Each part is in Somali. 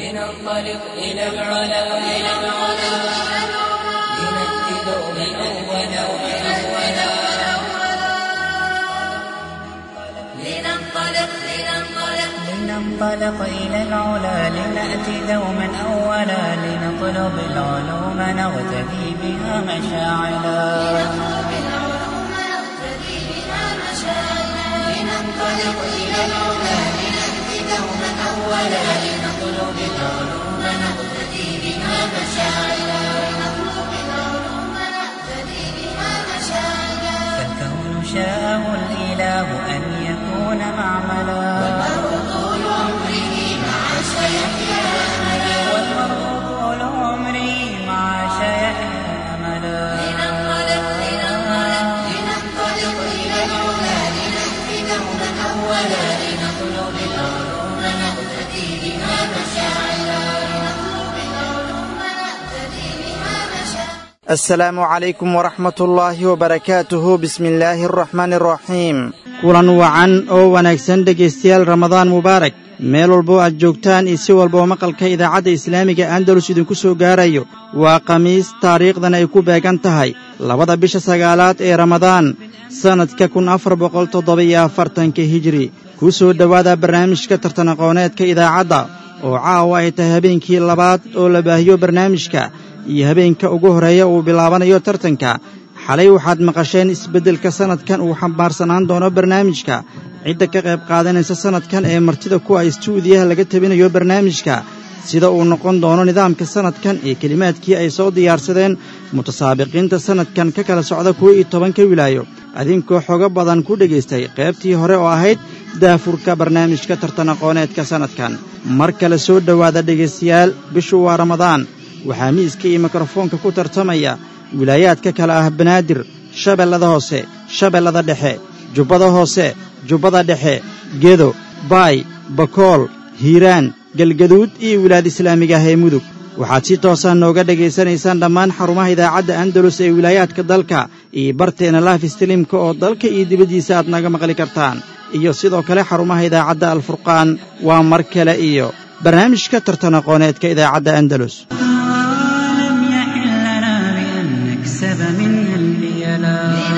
لننطلق إلى العلا إلى العلا لنأتي دوما أولا أولا لننطلق لننطلق لننطلق إلى العلا لنأتي دوما أولا لنطلب العلوم نغتدي بها مشاعلا نطلب العلوم نقتدي بها مشاعرنا لننطلق إلى العلا لنأتي دوما أولا لنطلب العلوم نقتدي بها مشاعرا نطلب العلوم نقتدي بها مشاعرنا فالكون شاءه الإله أن يكون معملا طول عمره مع سيحيا أملا والمرء طول عمري مع شيحيا أملا لننطلق لننطلق لننطلق إلى العلا لنأتي دوما أولا لنطلب العلوم نقتدي بها مشاعرا نطلب العلوم نقتدي بها مشاعرنا asalaamu calaykum waraxmat ullaahi wabarakaatuhu bismi illaahi araxmaani araxiim kulan wacan oo wanaagsan dhegaystayaal ramadaan mubaarak meel walboo aad joogtaan iyo si walboo maqalka idaacadda islaamiga andalus idinku soo gaarayo waa khamiis taariikhdan ay ku beegan tahay labada bisha sagaalaad ee ramadaan sannadka kun afar boqol toddoba-iyo afartanka hijiri ku soo dhowaada barnaamijka tartan aqooneedka idaacadda oo caawa ay tahay habeenkii labaad oo la baahiyo barnaamijka iyo habeenka ugu horreeya uu bilaabanayo tartanka xalay waxaad maqasheen isbeddelka sannadkan uu xambaarsanaan doono barnaamijka cidda ka qayb qaadanaysa sannadkan ee martida kuwa istuudiyaha laga tabinayo barnaamijka sida uu noqon doono nidaamka sannadkan ee kelimaadkii ay soo diyaarsadeen mutasaabiqiinta sannadkan ka kala socda kuwa iyo tobanka wilaayo adinkoo xogo badan ku dhegaystay qaybtii hore oo ahayd daafurka barnaamijka tartan aqooneedka sannadkan mar kale soo dhowaada dhegaystayaal bishu waa ramadaan waxaa miiska iyo mikrofoonka ku tartamaya wilaayaadka kale ah banaadir shabeellada hoose shabeellada dhexe jubbada hoose jubbada dhexe gedo baay bakool hiiraan galgaduud iyo wilaad islaamiga ah ee mudug waxaad si toosaa nooga dhegaysanaysaan dhammaan xarumaha idaacadda andalus ee wilaayaadka dalka iyo barteena laaf istiliimka oo dalka iyo dibaddiisa aad naga maqli kartaan iyo sidoo kale xarumaha idaacadda alfurqaan waa mar kale iyo barnaamijka tartan aqooneedka idaacadda andalus لم يحل لنا بأن نكسب منها البيلا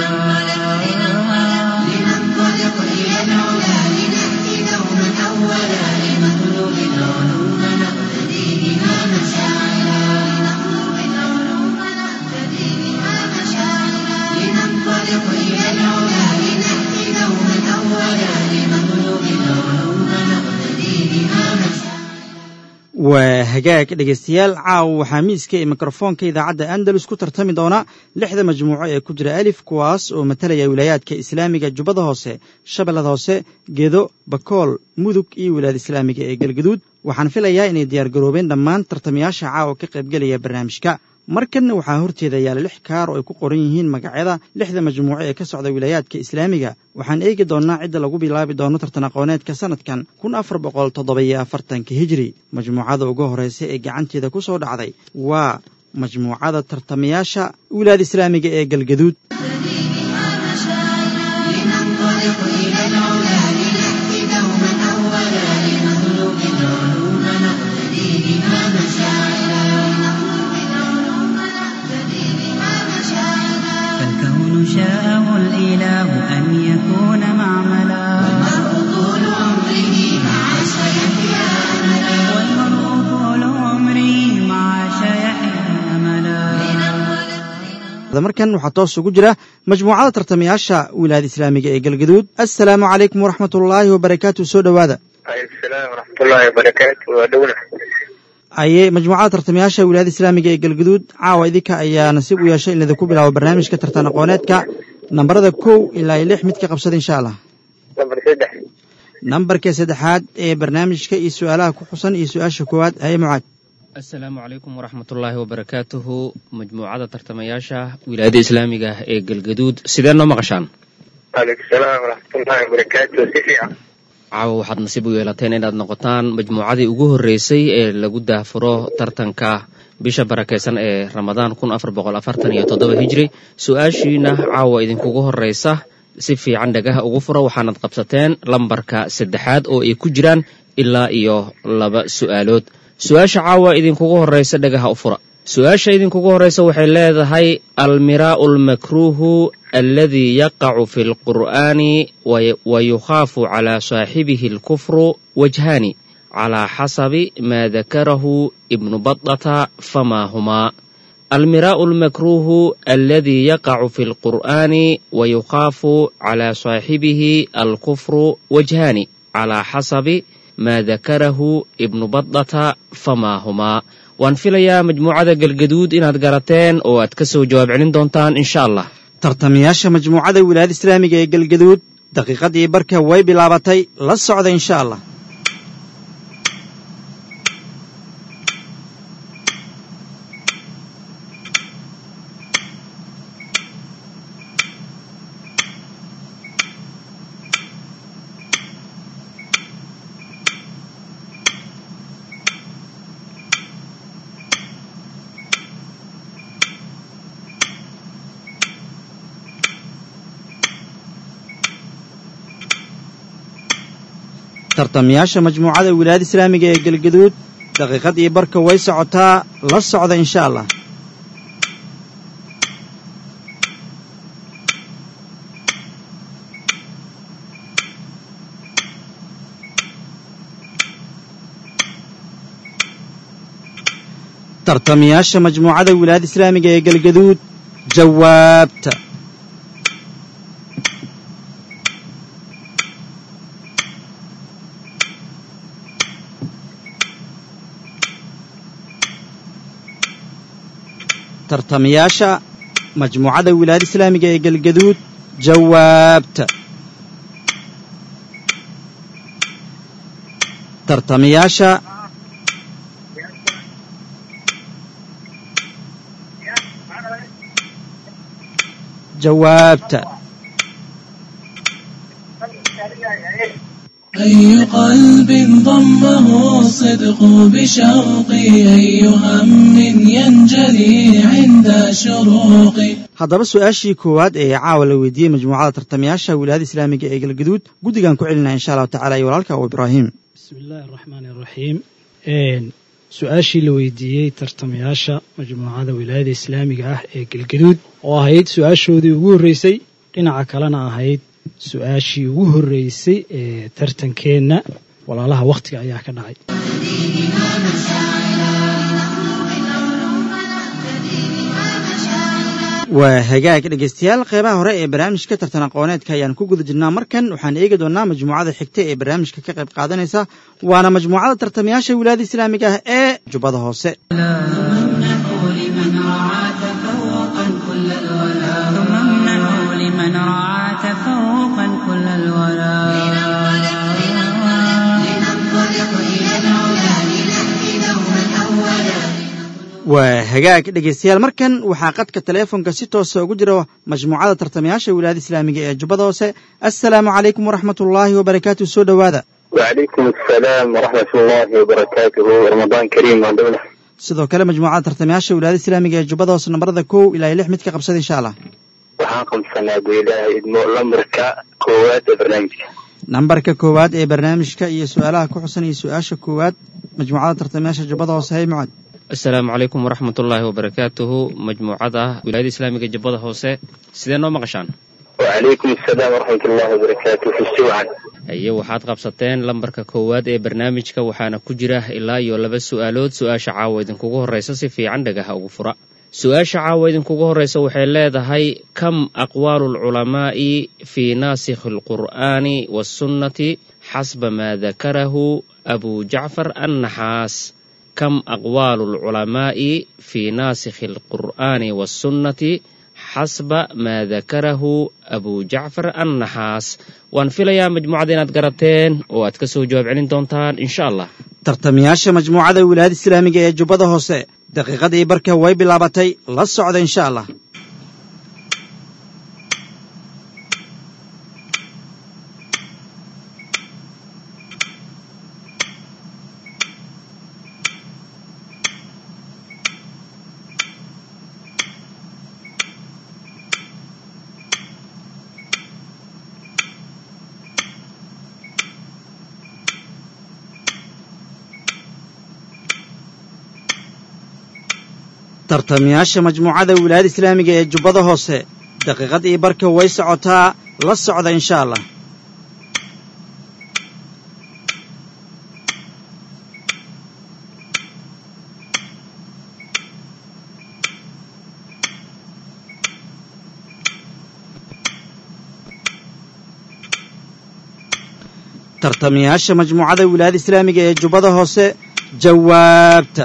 لننطلق إلى العلا لنأتي دوما أولا لنطلب العلوم نقتدي بها مشاعرا نطلب العلوم نقتدي بها مشاعرنا لننطلق إلى العلا لنأتي دوما أولا لنطلب العلوم نقتدي بها مشاعرا waa hagaag dhegaystayaal caawa waxaa miiska ee mikrofoonka idaacadda andalus ku tartami doona lixda majmuuco ee ku jira alif kuwaas oo matalaya wilaayaadka islaamiga jubbada hoose shabeellada hoose gedo bakool mudug iyo wilaayada islaamiga ee galgaduud waxaan filayaa inay diyaargaroobeen dhammaan tartamayaasha caawa ka qaybgelaya barnaamijka markanna waxaa horteeda yaala lix kaar oo ay ku qoran yihiin magacyada lixda majmuuco ee ka socda wilaayaadka islaamiga waxaan eegi doonnaa cidda lagu bilaabi doono tartan aqooneedka sannadkan kun afar boqol toddoba-iyo afartanka hijiri majmuucada ugu horraysa ee gacanteeda ku soo dhacday waa majmuucada tartamayaasha wilaayada islaamiga ee galgaduud لننطلق إلى العلا لنأتي دوما أولا لنطلب العلوم نقتدي بها مشاعرا نطلب العلوم نقتدي بها مشاعرنا فالكون شاءه الإله أن يكون معملا المرء طول عمره مع سيحيا أملا والمرء طول عمري مع شيحيا أملا markan waxaa toos ugu jira majmuucada tartamayaasha wilaayada islaamiga ee galgaduud assalaamu calaykum waraxmatullaahi wabarakaatu soo dhowaada aleykum salaam waraxmatullaahi wabarakaatu waa dhowna aye majmuucada tartamayaasha wilaayada islaamiga ee galgaduud caawa idinka ayaa nasiib u yeeshay in idinku bilaabo barnaamijka tartan aqooneedka nambarada kow ilaa iyo lix mid ka qabsada insha allah nambar saddex nambarka saddexaad ee barnaamijka iyo su-aalaha ku xusan iyo su-aasha koowaad haye mucaad asalaamu calaykum waraxmatullaahi wabarakaatuhu majmuucada tartamayaasha wilaayada islaamiga ah ee galgaduud sidee noo maqashaan aleykum salaam waraxmatullaahi wabarakaatu si fiican caawa waxaad nasiib u yeelateen inaad noqotaan majmuucadii ugu horreysay ee lagu daafuro tartanka bisha barakaysan ee ramadaan kun afar boqol afartan iyo toddoba hijri su-aashiina caawa idinkugu horreysa si fiican dhagaha ugu fura waxaanad qabsateen lambarka saddexaad oo ay ku jiraan ilaa iyo laba su'aalood su-aasha caawa idinkugu horraysa dhagaha u fura su-aasha idinkugu horraysa waxay leedahay almiraa'u almakruuhu aladii yaqacu fi lqur'aani wa yukhaafu calaa saaxibihi alkufru wajhaani calaa xasabi maa dakarahu ibnu badata famaa humaa almiraa'u almakruuhu aladii yaqacu fi lqur'aani wa yukhaafu calaa saaxibihi alkufru wajhaani calaa xasabi maa dakarahu ibnu badata famaa humaa waan filayaa majmuucada galgaduud inaad garateen oo aad ka soo jawaab celin doontaan insha allah tartamayaasha majmuucada wilaayada islaamiga ee galgaduud daqiiqadii barka way bilaabatay la socda insha allah tartamayaasha majmuucada wilaayada islaamiga ee galgaduud daqiiqadii barka way socotaa la socda insha allah tartamayaasha majmuucada wilaayada islaamiga ee galgaduud jawaabta tartamayaasha majmuucada wilaayada islaamiga ee galgaduud jawaabta tartamayaasha jawaabta أي قلب ضمه الصدق بشوقي أي هم ينجلي عند شروقي haddaba su-aashii koowaad ee caawa la weydiiyey majmuucada tartamayaasha wilaayada islaamiga ee galgaduud guddigan ku celinaya insha allahu tacala iyo walaalka abu ibraahim bismi illaahi araxmaani araxiim su-aashii la weydiiyey tartamayaasha majmuucada wilaayada islaamiga ah ee galgaduud oo ahayd su-aashoodii ugu horreysay dhinaca kalena ahayd su-aashii ugu horreysay ee tartankeenna walaalaha wakhtiga ayaa ka dhacay waa hagaag dhegaystayaal qeybaha hore ee barnaamijka tartan aqooneedka ayaan ku guda jirnaa markan waxaan eegi doonnaa majmuucada xigta ee barnaamijka ka qayb qaadanaysa waana majmuucada tartamayaasha wilaayada islaamiga ah ee jubbada hoose ثم امنحوا لمن رعى تفوقا كل الولاء لننطلق إلى العلا لنهدي دوما أولا waa hagaag dhegaystayaal markan waxaa qadka taleefonka si toosa ugu jira majmuucada tartamayaasha wilaayada islaamiga ee jubbada hoose assalaamu calaykum waraxmat ullaahi wabarakaatu soo dhowaada وعليكم السلام ورحمة الله وبركاته رمضان كريم وعندنا sidoo kale majmuucada tartamayaasha wilaayada islaamiga ee jubbada hoose nambarada kow ilaa iyo lix mid ka qabsada insha allah waxaan qabsanaa buu ilaahay idmo lambarka koowaad ee barnaamijka nambarka koowaad ee barnaamijka iyo su-aalaha ku xusan iyo su-aasha koowaad majmuucada tartamayaasha jubbada hoose hay mucad asalaamu calaykum waraxmat ullaahi wabarakaatuhu majmuucada wilaayada islaamiga jubbada hoose sidee noo maqashaan وعليكم السلام ورحمة الله وبركاته في السوعة haye waxaad qabsateen lambarka koowaad ee barnaamijka waxaana ku jira ilaa iyo laba su'aalood su-aasha caawa idinkugu horraysa si fiican dhagaha ugu fura su-aasha caawa idinkugu horraysa waxay leedahay kam aqwaalu alculamaa'i fii naasikhi alqur'aani waasunnati xasba maa dakarahu abu jacfar annaxaas kam aqwaalu alculamaa'i fii naasikhi alqur'aani waasunnati xasba maa dakarahu abu jacfar annaxaas waan filayaa majmuucada inaad garateen oo aad ka soo jawaab celin doontaan insha allah tartamayaasha majmuucada wilaayada islaamiga ee jubbada hoose daqiiqadii barka way bilaabatay la socda insha allah tartamayaasha majmuucada wilaayada islaamiga ee jubbada hoose daqiiqad iyo barka way socotaa la socda insha allah tartamayaasha majmuucada wilaayada islaamiga ee jubbada hoose jawaabta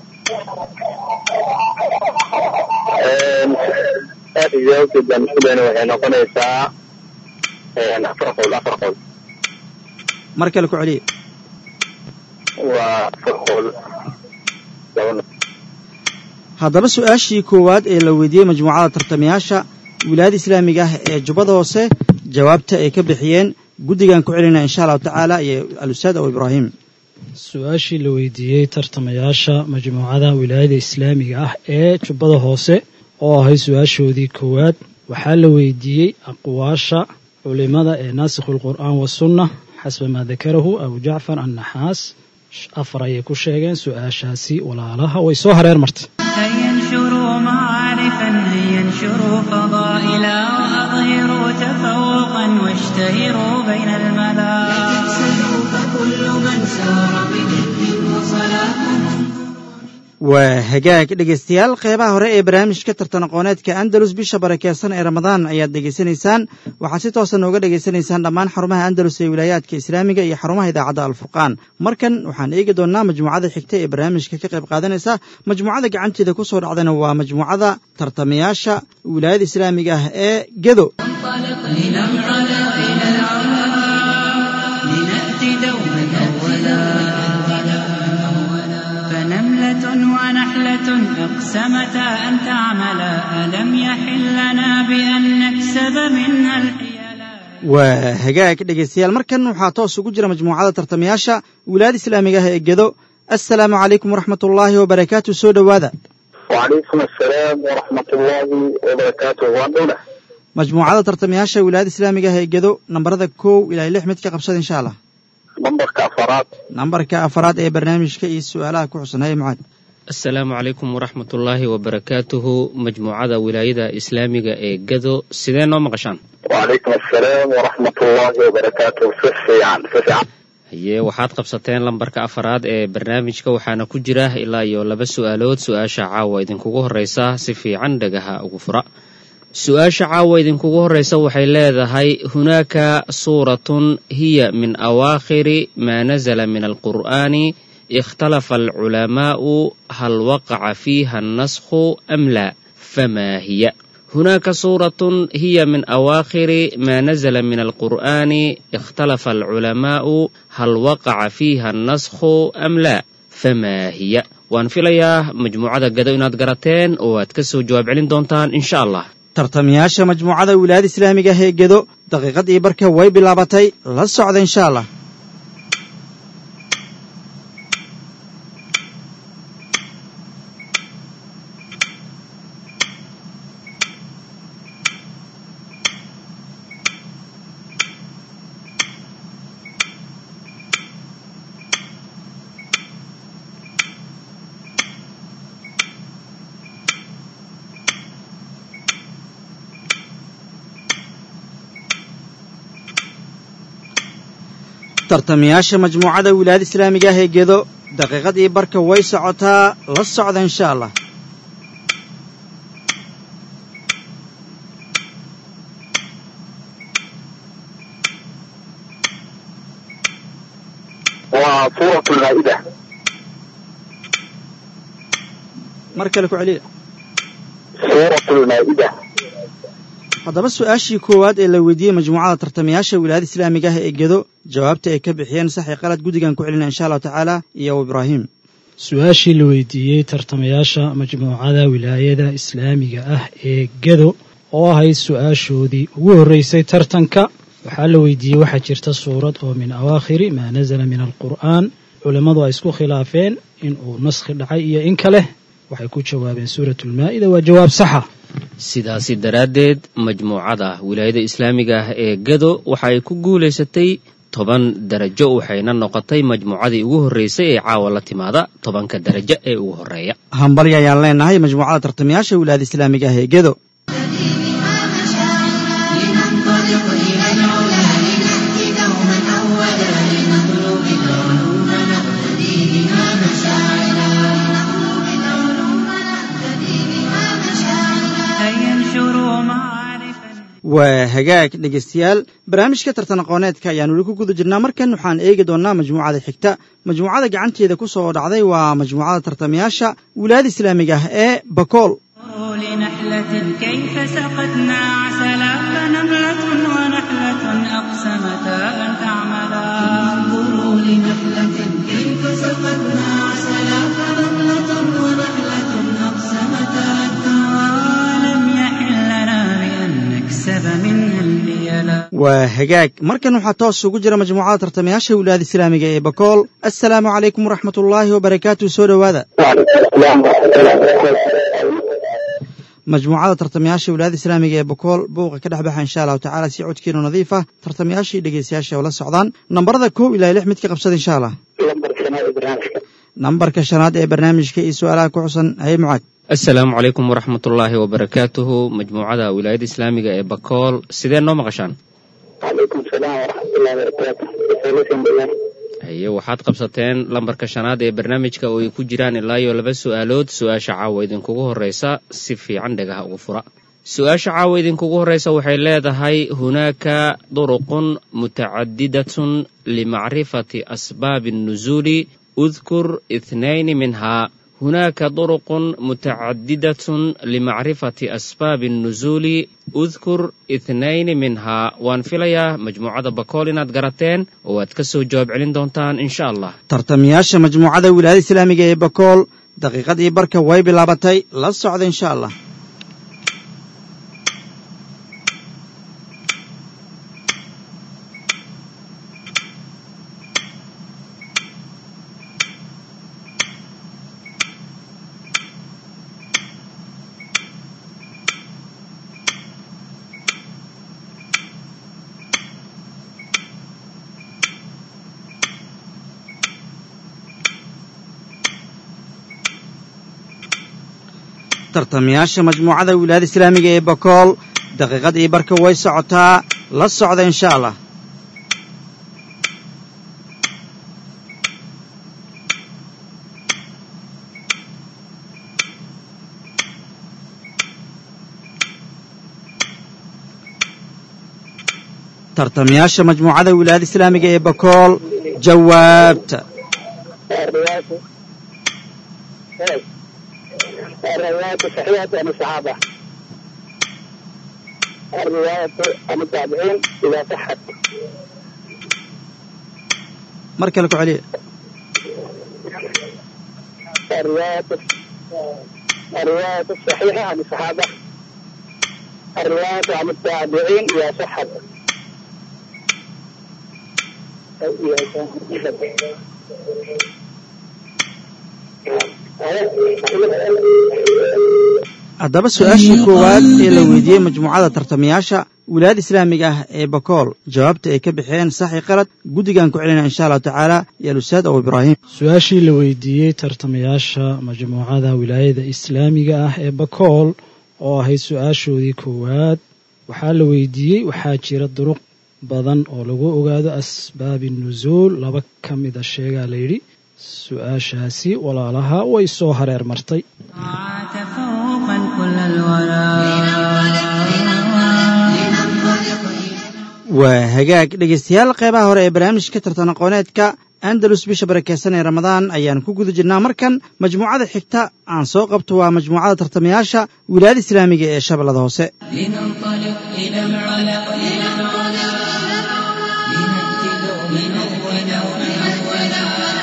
aad jawaabteed baan isku dayna waxay noqonaysaa afar qowl afar qowl mar kale ku celiya waa afar qowl laba haddaba su-aashii koowaad ee la weydiiyey majmuucada tartamayaasha wilaayada islaamiga ah ee jubbada hoose jawaabta ay ka bixiyeen guddigaan ku celinaa insha allahu tacaala iyo alustaad abu ibraahim su-aashii la weydiiyey tartamayaasha majmuucada wilaayada islaamiga ah ee jubbada hoose oo ahayd su-aashoodii koowaad waxaa la weydiiyey aqwaasha culimada ee naasikhu lqur'aan wasunna xasba maa dakarahu abu jacfar annaxaas afar ayay ku sheegeen su-aashaasi walaalaha way soo hareer martay هينشروا معارفا هينشروا فضائلا وأظهروا تفوقا واشتهروا بين الملا تفسدوا فكل من سار بجد وصلاة waa hagaag dhegaystayaal qeybaha hore ee barnaamijka tartan aqooneedka andalus bisha barakeysan ee ramadaan ayaad dhegaysanaysaan waxaad si toosa nooga dhegaysanaysaan dhammaan xarumaha andalus ee wilaayaadka islaamiga iyo xarumaha idaacadda alfurqaan markan waxaan eegi doonnaa majmuucada xigta ee barnaamijka ka qayb qaadanaysa majmuucada gacanteeda ku soo dhacdana waa majmuucada tartamayaasha wilaayada islaamiga ah ee gedo لننطلق إلى العلا لنأتي دوما أولا فنملة ونحلة اقسمتا أن تعملا ألم يحل لنا بأن نكسب منها الحيلا waa hagaag dhegaystayaal markan waxaa toos ugu jira majmuucada tartamayaasha wilaayada islaamiga ah ee gedo assalaamu calaykum waraxmatullaahi wabarakaatu soo dhowaada وعليكم السلام ورحمة الله وبركاته وأنا majmuucada tartamayaasha wilaayada islaamiga ah ee gedo nambarada kow ilaa lix mid ka qabsada insha allah نمبرك أفراد nambarka afaraad ee barnaamijka iyo su-aalaha ku xusan haye mucaad asalaamu calaykum waraxmatullaahi wabarakaatuhu majmuucada wilaayada islaamiga ee gado sidee noo maqashaan وعليكم السلام ورحمة الله وبركاته سفي عن سفي عن haye waxaad qabsateen lambarka afaraad ee barnaamijka waxaana ku jira ilaa iyo laba su-aalood su-aasha caawa idinkugu horreysa si fiican dhagaha ugu fura su-aasha caawa idinkugu horreysa waxay leedahay hunaaka suuratun hiya min awaakhiri maa nazala min alqur'aani ikhtalafa alculamaa'u hal waqaca fiiha annaskhu am laa famaa hiya هناك سورة هي من أواخر ما نزل من القرآن اختلف العلماء هل وقع فيها النسخ أم لا فما هي وان فيليا مجموعة قدو إناد قراتين واتكسو جواب علين دونتان إن شاء الله tartamayaasha majmuucada wilaayada islaamiga ah ee gedo daqiiqadii barka way bilaabatay la socda insha allah tartamayaasha majmuucada wilaayada islaamiga ah ee gedo daqiiqadii barka way socotaa la socda insha allah وسورة المائدة mar kale ku celiya سورة المائدة haddaba su-aashii koowaad ee la weydiiyey majmuucada tartamayaasha wilaayada islaamiga ah ee gedo jawaabta ay ka bixiyeen sax iyo qalad guddigan ku celina insha allahu tacaala iyo ibraahim su-aashii la weydiiyey tartamayaasha majmuucada wilaayada islaamiga ah ee gedo oo ahayd su-aashoodii ugu horreysay tartanka waxaa la weydiiyey waxaa jirta suurad oo min awaakhiri maa nazala min alqur'aan culammadu ay isku khilaafeen in uu naskhi dhacay iyo in kale waxay ku jawaabeen suuratulmaa'ida waa jawaab saxa sidaasi daraaddeed majmuucada wilaayada islaamiga ah ee gado waxa ay ku guulaysatay toban darajo waxayna noqotay majmuucadii ugu horreysay ee caawa la timaada tobanka darajo ee ugu horreeya hambalyo ayaan leenahay majmuucada tartamayaasha wilaayada islaamiga ah ee gedo لننطلق إلى العلا لنأتي دوما أولا لنطلب العلوم نقتدي بها مشاعلا لنطلب العلوم نقتدي بها مشاعلا هيا انشروا معارفا waa hagaag dhegaystayaal barnaamijka tartan aqooneedka ayaan weli ku guda jirnaa markan waxaan eegi doonnaa majmuucada xigta majmuucada gacanteeda ku soo dhacday waa majmuucada tartamayaasha wilaayada islaamiga ah ee bakool انظروا لنحلة كيف سقتنا عسلا فنملة ونحلة أقسمتا أن تعملا انظروا لنحلة كيف سقتنا عسلا فنملة ونحلة أقسمتا ولم يحل لنا بأن نكسب منها البيلا waa hagaag markan waxaa toos ugu jira majmuucada tartamayaasha wilaayada islaamiga ee bakool assalaamu calaykum waraxmat ullaahi wabarakaatu soo dhowaada majmuucada tartamayaasha wilaayada islaamiga ee bakool buuqa ka dhex baxa insha allahu tacaala si codkiinu nadiif ah tartamayaashii dhegeystayaasha oo la socdaan nambarada kow ilaa lix mid ka qabsada insha allah nambarka shanaad ee barnaamijka iyo su-aalaha ku xusan haye mucaad assalaamu calaykum waraxmatullaahi wabarakaatuhu majmuucada wilaayada islaamiga ee bakool sidee noo maqashaan calaykum salaam waraxmatullahi wabarakaatu haye waxaad qabsateen lambarka shanaad ee barnaamijka oo ay ku jiraan ilaa iyo laba su'aalood su-aasha caawa idinkugu horreysa si fiican dhagaha ugu fura su-aasha caawa idinkugu horreysa waxay leedahay hunaaka duruqun mutacadidatun limacrifati asbaabi الnuzuuli udkur ithnayni minhaa hunaaka duruqun mutacadidatun limacrifati asbaabi الnuzuuli udkur ithnayni minhaa waan filayaa majmuucada bakool inaad garateen oo aad ka soo jawaab celin doontaan insha allah tartamayaasha majmuucada wilaayada islaamiga ee bakool daqiiqadii barka way bilaabatay la socda insha allah tartamayaasha majmuucada wilaayada islaamiga ee bakool daqiiqadii barka way socotaa la socda insha allah tartamayaasha majmuucada wilaayada islaamiga ee bakool jawaabta الرواية صحيحة عن الصحابة الرواية عن التابعين إذا صحت mar kale ku celiya الرواية الرواية الصحيحة عن الصحابة الرواية عن التابعين إذا صحت haddaba su-aashii koowaad ee la weydiiyey majmuucada tartamayaasha wilaayada islaamiga ah ee bakool jawaabta ay ka bixeen saxi qalad guddigaan ku celinaya insha allahu tacaala iyo alustaad abu ibraahim su-aashii la weydiiyey tartamayaasha majmuucada wilaayada islaamiga ah ee bakool oo ahayd su-aashoodii koowaad waxaa la weydiiyey waxaa jira duruq badan oo lagu ogaado asbaabi nusuul laba ka mida sheegaa layidhi su-aashaasi walaalaha way soo hareer martay تفوقا كل الورى waa hagaag dhegaystayaal qeybaha hore ee barnaamijka tartan aqooneedka andalus bisha barakeysan ee ramadaan ayaan ku guda jirnaa markan majmuucada xigta aan soo qabto waa majmuucada tartamayaasha wilaayada islaamiga ee shabeellada hoose لننطلق إلى العلا إلى العلا لنأتي دوما أولا أولا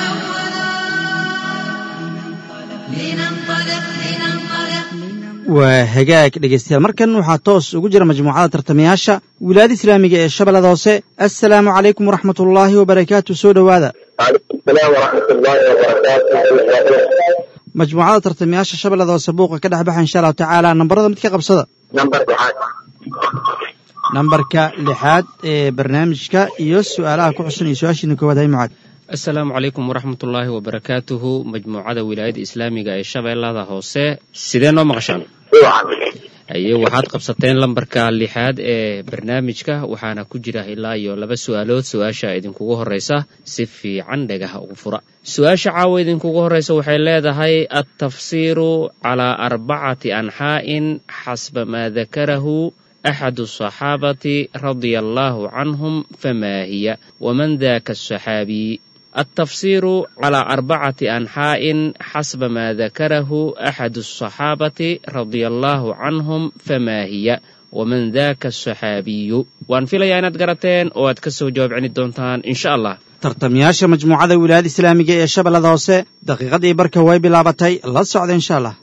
لننطلق لننطلق waa hagaag dhegaystayaal markan waxaa toos ugu jira majmuucada tartamayaasha wilaayada islaamiga ee shabeellada hoose assalaamu calaykum waraxmat ullaahi wabarakaatu soo dhowaada وعليكم السلام ورحمة الله وبركاته majmuucada tartamayaasha shabeellada hoose buuqa ka dhex baxa insha allahu tacaala nambarada mid ka qabsada نمبر واحد nambarka lixaad ee barnaamijka iyo su'aalaha ku xusan iyo su-aashiina koowaad hay mucaad asalaamu calaykum waraxmatullaahi wabarakaatuhu majmuucada wilaayada islaamiga ee shabeellada hoose sidee noo maqashaan haye waxaad qabsateen lambarka lixaad ee barnaamijka waxaana ku jira ilaa iyo laba su'aalood su-aasha idinkugu horreysa si fiican dhagaha ugu fura su-aasha caawa idinkugu horreysa waxay leedahay altafsiiru calaa arbacati anxaa'in xasba maa dakarahu axadu asaxaabati radia allaahu canhum famaa hiya waman daka asaxaabiy التفسير على أربعة أنحاء حسب ما ذكره أحد الصحابة رضي الله عنهم فما هي ومن ذاك الصحابي وأن في ليانات قرتين وأد كسو جواب عن الدونتان إن شاء الله tartamayaasha majmuucada wilaayada islaamiga ee shabeellada hoose daqiiqadii barka way bilaabatay la socda insha allah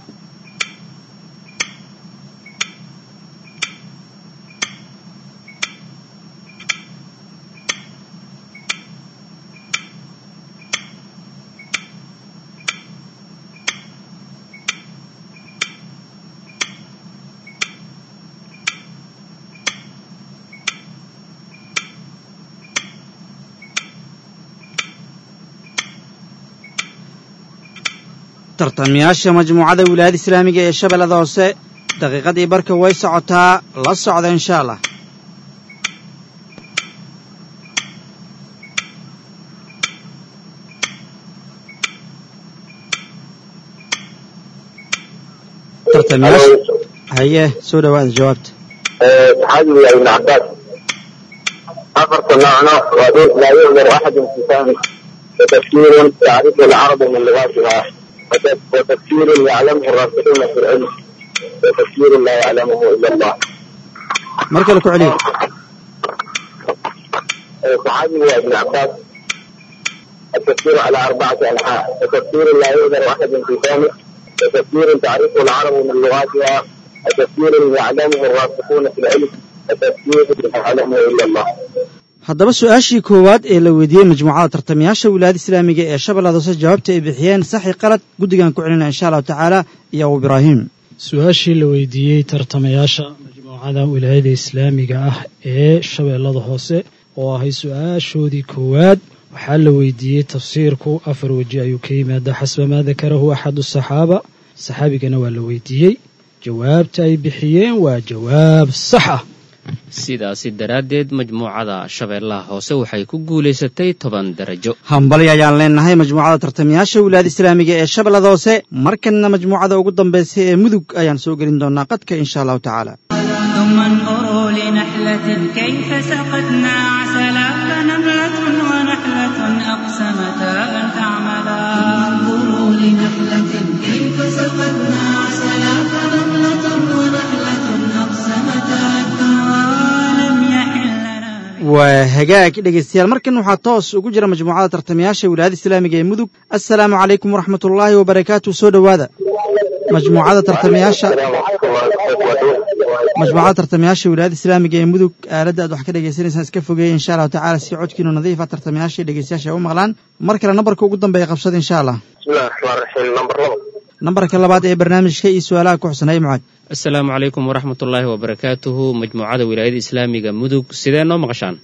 tartamayaasha majmuucada wilaayada islaamiga ee shabeellada hoose daqiiqadii barka way socotaa la socda insha allah tartamayaasha haye soo dhawaada jawaabta saxaabigu yaa ibn cabbaas afarta noocno waa dhul laa yuqdar axadun fi fahmi watafsiirun tacrifu alcarabu min lugaatiha وتفسير يعلمه الراسخون في العلم وتفسير لا يعلمه الا الله. mar kale ku celiya صحابي ابن عباس التفسير على أربعة أنحاء وتفسير لا يقدر أحد في فهمه وتفسير تعرفه العرب من لغاتها وتفسير يعلمه الراسخون في العلم وتفسير لا يعلمه إلا الله haddaba su-aashii koowaad ee la weydiiyey majmuucada tartamayaasha wilaayada islaamiga ee shabeellada hoose jawaabta ay bixiyeen saxi qalad guddigan ku celinaya insha allahu tacaala iyo abu ibraahim su-aashii la weydiiyey tartamayaasha majmuucada wilaayada islaamiga ah ee shabeellada hoose oo ahay su-aashoodii koowaad waxaa la weydiiyey tafsiirku afar weji ayuu ka yimaada xasba maa dakarahu axadu saxaaba saxaabigana waa la weydiiyey jawaabta ay bixiyeen waa jawaab sax ah sidaasi daraaddeed majmuucada shabeellaha hoose waxay ku guulaysatay toban darajo hambali ayaan leenahay majmuucada tartamayaasha wilaayada islaamiga ee shabeellada hoose markanna majmuucada ugu dambaysa ee mudug ayaan soo gelin doonaa qadka insha allahu tacaala ثم انظروا لنحلة كيف سقتنا عسلا فنملة ونحلة أقسمتا أن تعملا انظروا لنحلة كيف سقتنا عسلا فنملة ونحلة أقسمتا ولم يحل لنا waa hagaag dhegaystayaal markan waxaa toos ugu jira majmuucada tartamayaasha wilaayada islaamiga ee mudug assalaamu calaykum waraxmat ullaahi wabarakaatu soo dhowaada majmuucada tartamayaasha majmuucada tartamayaasha wilaayada islaamiga ee mudug aaladda aad wax ka dhagaysanaysaan iska fogeeya insha allahu tacaala si codkiinu nadiifa tartamayaasha iyo dhegaystayaasha ay u maqlaan mar kale nambarka ugu dambeeya qabsada insha allah بسم الله الرحمن الرحيم نمبر لabo nambarka labaad ee barnaamijka iyo su-aalaha ku xusan hay mucaad asalaamu calaykum waraxmatullaahi wabarakaatuhu majmuucada wilaayada islaamiga mudug sidee noo maqashaan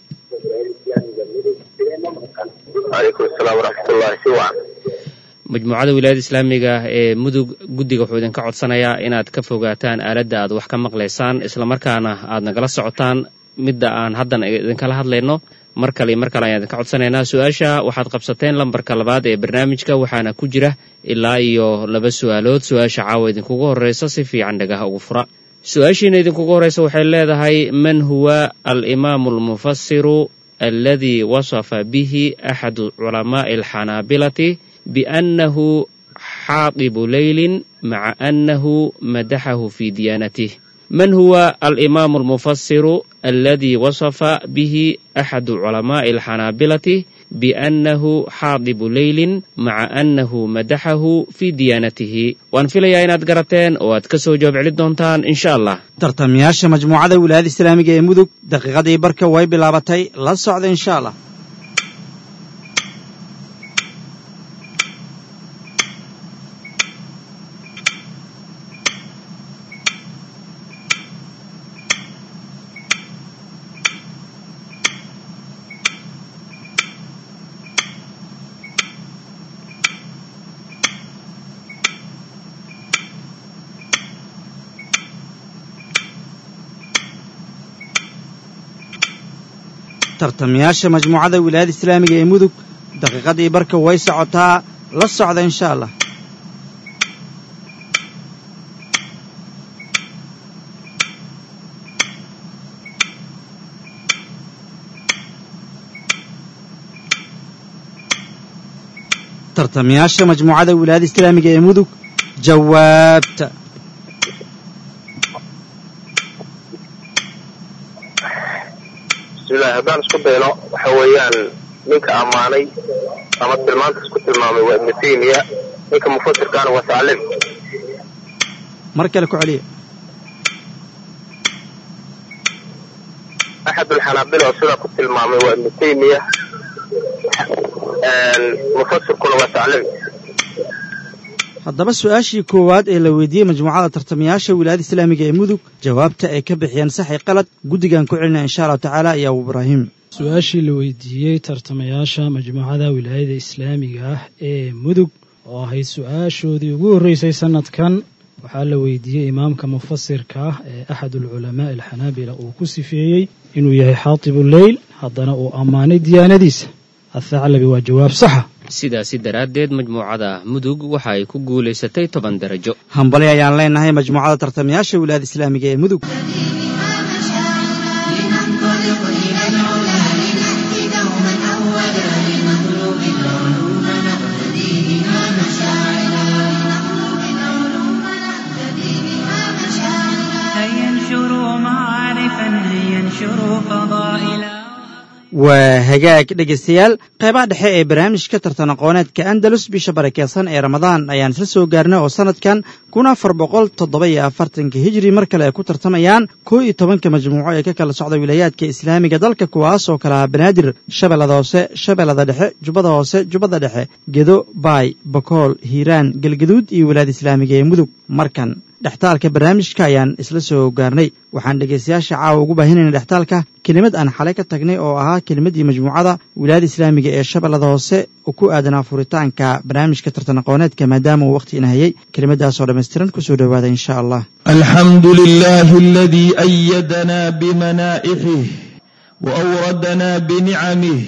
وعليكم السلام ورحمة الله si wacan majmuucada wilaayada islaamiga ee mudug guddiga wuxuu idinka codsanayaa inaad ka fogaataan aaladda aad wax ka maqlaysaan islamarkaana aad nagala socotaan midda aan haddan idinkala hadlayno mar kale iyo mar kale ayaan idinka codsanaynaa su-aasha waxaad qabsateen lambarka labaad ee barnaamijka waxaana ku jira ilaa iyo laba su-aalood su-aasha caawa idinkugu horreysa si fiican dhagaha ugu fura su-aashiina idinkugu horreysa waxay leedahay man huwa alimaamu almufasiru alladii wasafa bihi axadu culamaa'i alxanaabilati biannahu xaadibu leylin maca annahu madaxahu fi diyaanatih من هو الإمام المفسر الذي وصف به أحد علماء الحنابلة بأنه حاضب ليل مع أنه مدحه في ديانته وأن في لياينات قرتين وأتكسو جواب علي دونتان إن شاء الله tartamayaasha majmuucada wilaayada islaamiga ee mudug daqiiqadii barka way bilaabatay la socda insha allah tartamayaasha majmuucada wilaayada islaamiga ee mudug daqiiqadii barka way socotaa la socda insha allah tartamayaasha majmuucada wilaayada islaamiga ee mudug jawaabta bismillahi haddaan isku dayno waxa weeyaan ninka ammaanay ama tilmaanta isku tilmaamay waa ibnu taymiya ninka mufasirkaana waa saclim mar kale ku celiya axad ulxanaabila oo sidaa ku tilmaamay waa ibnu taymiya mufasirkuna waa saclim haddaba su-aashii koowaad ee la weydiiyey majmuucada tartamayaasha wilaayada islaamiga ee mudug jawaabta ay ka bixiyeen sax i qalad guddigan ku celinaya insha allahu tacaala iyo abu ibraahim su-aashii la weydiiyey tartamayaasha majmuucada wilaayada islaamiga ah ee mudug oo ahayd su-aashoodii ugu horreysay sanadkan waxaa la weydiiyey imaamka mufasirka ah ee axad ulculamaa alxanaabila uu ku sifeeyey inuu yahay xaatibu leyl haddana uu ammaanay diyaanadiisa athaclabi waa jawaab saxa sidaasi daraaddeed majmuucada mudug waxa ay ku guulaysatay toban darajo hambali ayaan leenahay majmuucada tartamayaasha wilaayada islaamiga ee mudug لننطلق إلى العلا لنأتي دوما أولا لنطلب العلوم نقتدي بها مشاعرا لنطلب العلوم نقتدي بها مشاعرا هيا انشروا معارفا هيا انشروا فضائلا waa hagaag dhegaystayaal qeybaha dhexe ee barnaamijka tartan aqooneedka andalus bisha barakeysan ee ramadaan ayaan isla soo gaarnay oo sanadkan kun afar boqol toddoba iyo afartanka hijri mar kale ay ku tartamayaan koo iyo tobanka majmuuco ee ka kala socda wilaayaadka islaamiga dalka kuwaas oo kale ah banaadir shabeellada hoose shabeellada dhexe jubbada hoose jubbada dhexe gedo baay bakool hiiraan galgaduud iyo wilaayada islaamiga ee mudug markan dhextaalka barnaamijka ayaan isla soo gaarnay waxaan dhegaystayaasha caawa ugu baahinayna dhextaalka kelimad aan xalay ka tagnay oo ahaa kelimaddii majmuucada wilaayada islaamiga ee shabeellada hoose oo ku aadanaa furitaanka barnaamijka tartan aqooneedka maadaama uu wakhti ina hayay kelimadaasoo dhammaystiran kusoo dhowaada insha allah الحمد لله الذي أيدنا بمنائحه وأوردنا بنعمه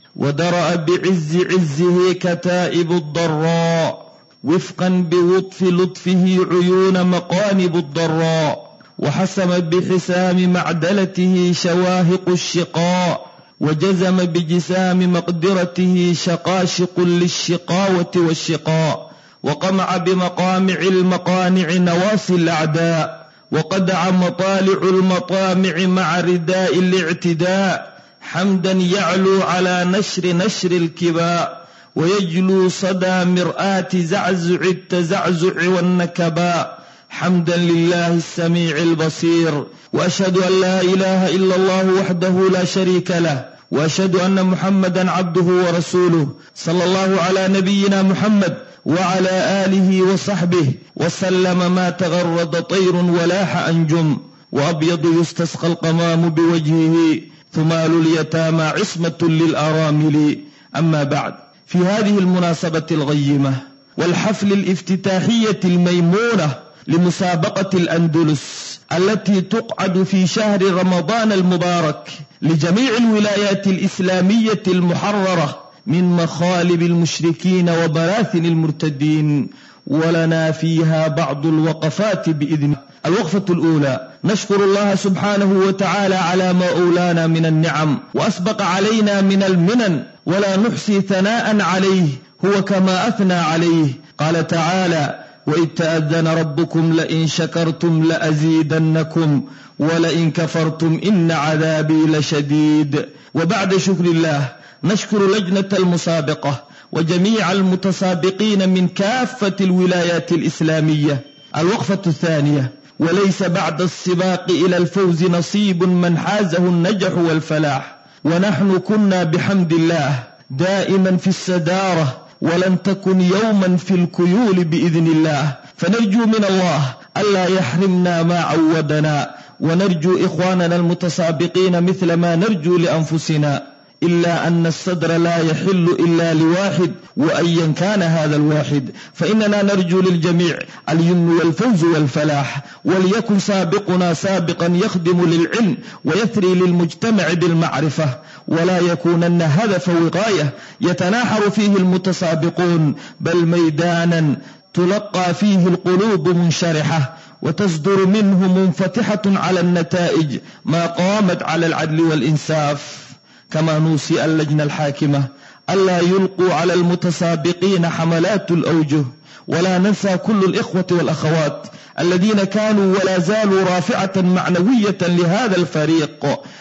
ودرأ بعز عزه كتائب الضراء وفقا بلطف لطفه عيون مقانب الضراء وحسم بحسام معدلته شواهق الشقاء وجزم بجسام مقدرته شقاشق للشقاوة والشقاء وقمع بمقامع المقانع نواصي الأعداء وقدع مطالع المطامع مع رداء الاعتداء حمدا يعلو على نشر نشر الكباء ويجلو صدى مرآة زعزع التزعزع والنكباء حمدا لله السميع البصير وأشهد أن لا إله إلا الله وحده لا شريك له وأشهد أن محمدا عبده ورسوله صلى الله على نبينا محمد وعلى آله وصحبه وسلم ما تغرد طير ولاح أنجم وأبيض يستسقى القمام بوجهه ثمال اليتامى عصمة للأرامل أما بعد في هذه المناسبة الغيمة والحفل الافتتاحية الميمونة لمسابقة الأندلس التي تقعد في شهر رمضان المبارك لجميع الولايات الإسلامية المحررة من مخالب المشركين وبراثن المرتدين ولنا فيها بعض الوقفات بإذن الوقفة الأولى نشكر الله سبحانه وتعالى على ما أولانا من النعم وأسبق علينا من المنن ولا نحصي ثناء عليه هو كما أثنى عليه قال تعالى وإذ تأذن ربكم لئن شكرتم لأزيدنكم ولئن كفرتم إن عذابي لشديد وبعد شكر الله نشكر لجنة المسابقة وجميع المتسابقين من كافة الولايات الإسلامية الوقفة الثانية وليس بعد السباق إلى الفوز نصيب من حازه النجح والفلاح ونحن كنا بحمد الله دائما في السدارة ولن تكن يوما في الكيول بإذن الله فنرجو من الله ألا يحرمنا ما عودنا ونرجو إخواننا المتسابقين مثل ما نرجو لأنفسنا إلا أن الصدر لا يحل إلا لواحد وأيا كان هذا الواحد فإننا نرجو للجميع اليمن والفوز والفلاح وليكن سابقنا سابقا يخدم للعلم ويثري للمجتمع بالمعرفة ولا يكونن هدف وقاية يتناحر فيه المتسابقون بل ميدانا تلقى فيه القلوب منشرحة وتصدر منه منفتحة على النتائج ما قامت على العدل والإنصاف كما نوصي اللجنة الحاكمة ألا يلقوا على المتسابقين حملات الأوجه ولا ننسى كل الإخوة والأخوات الذين كانوا ولا زالوا رافعة معنوية لهذا الفريق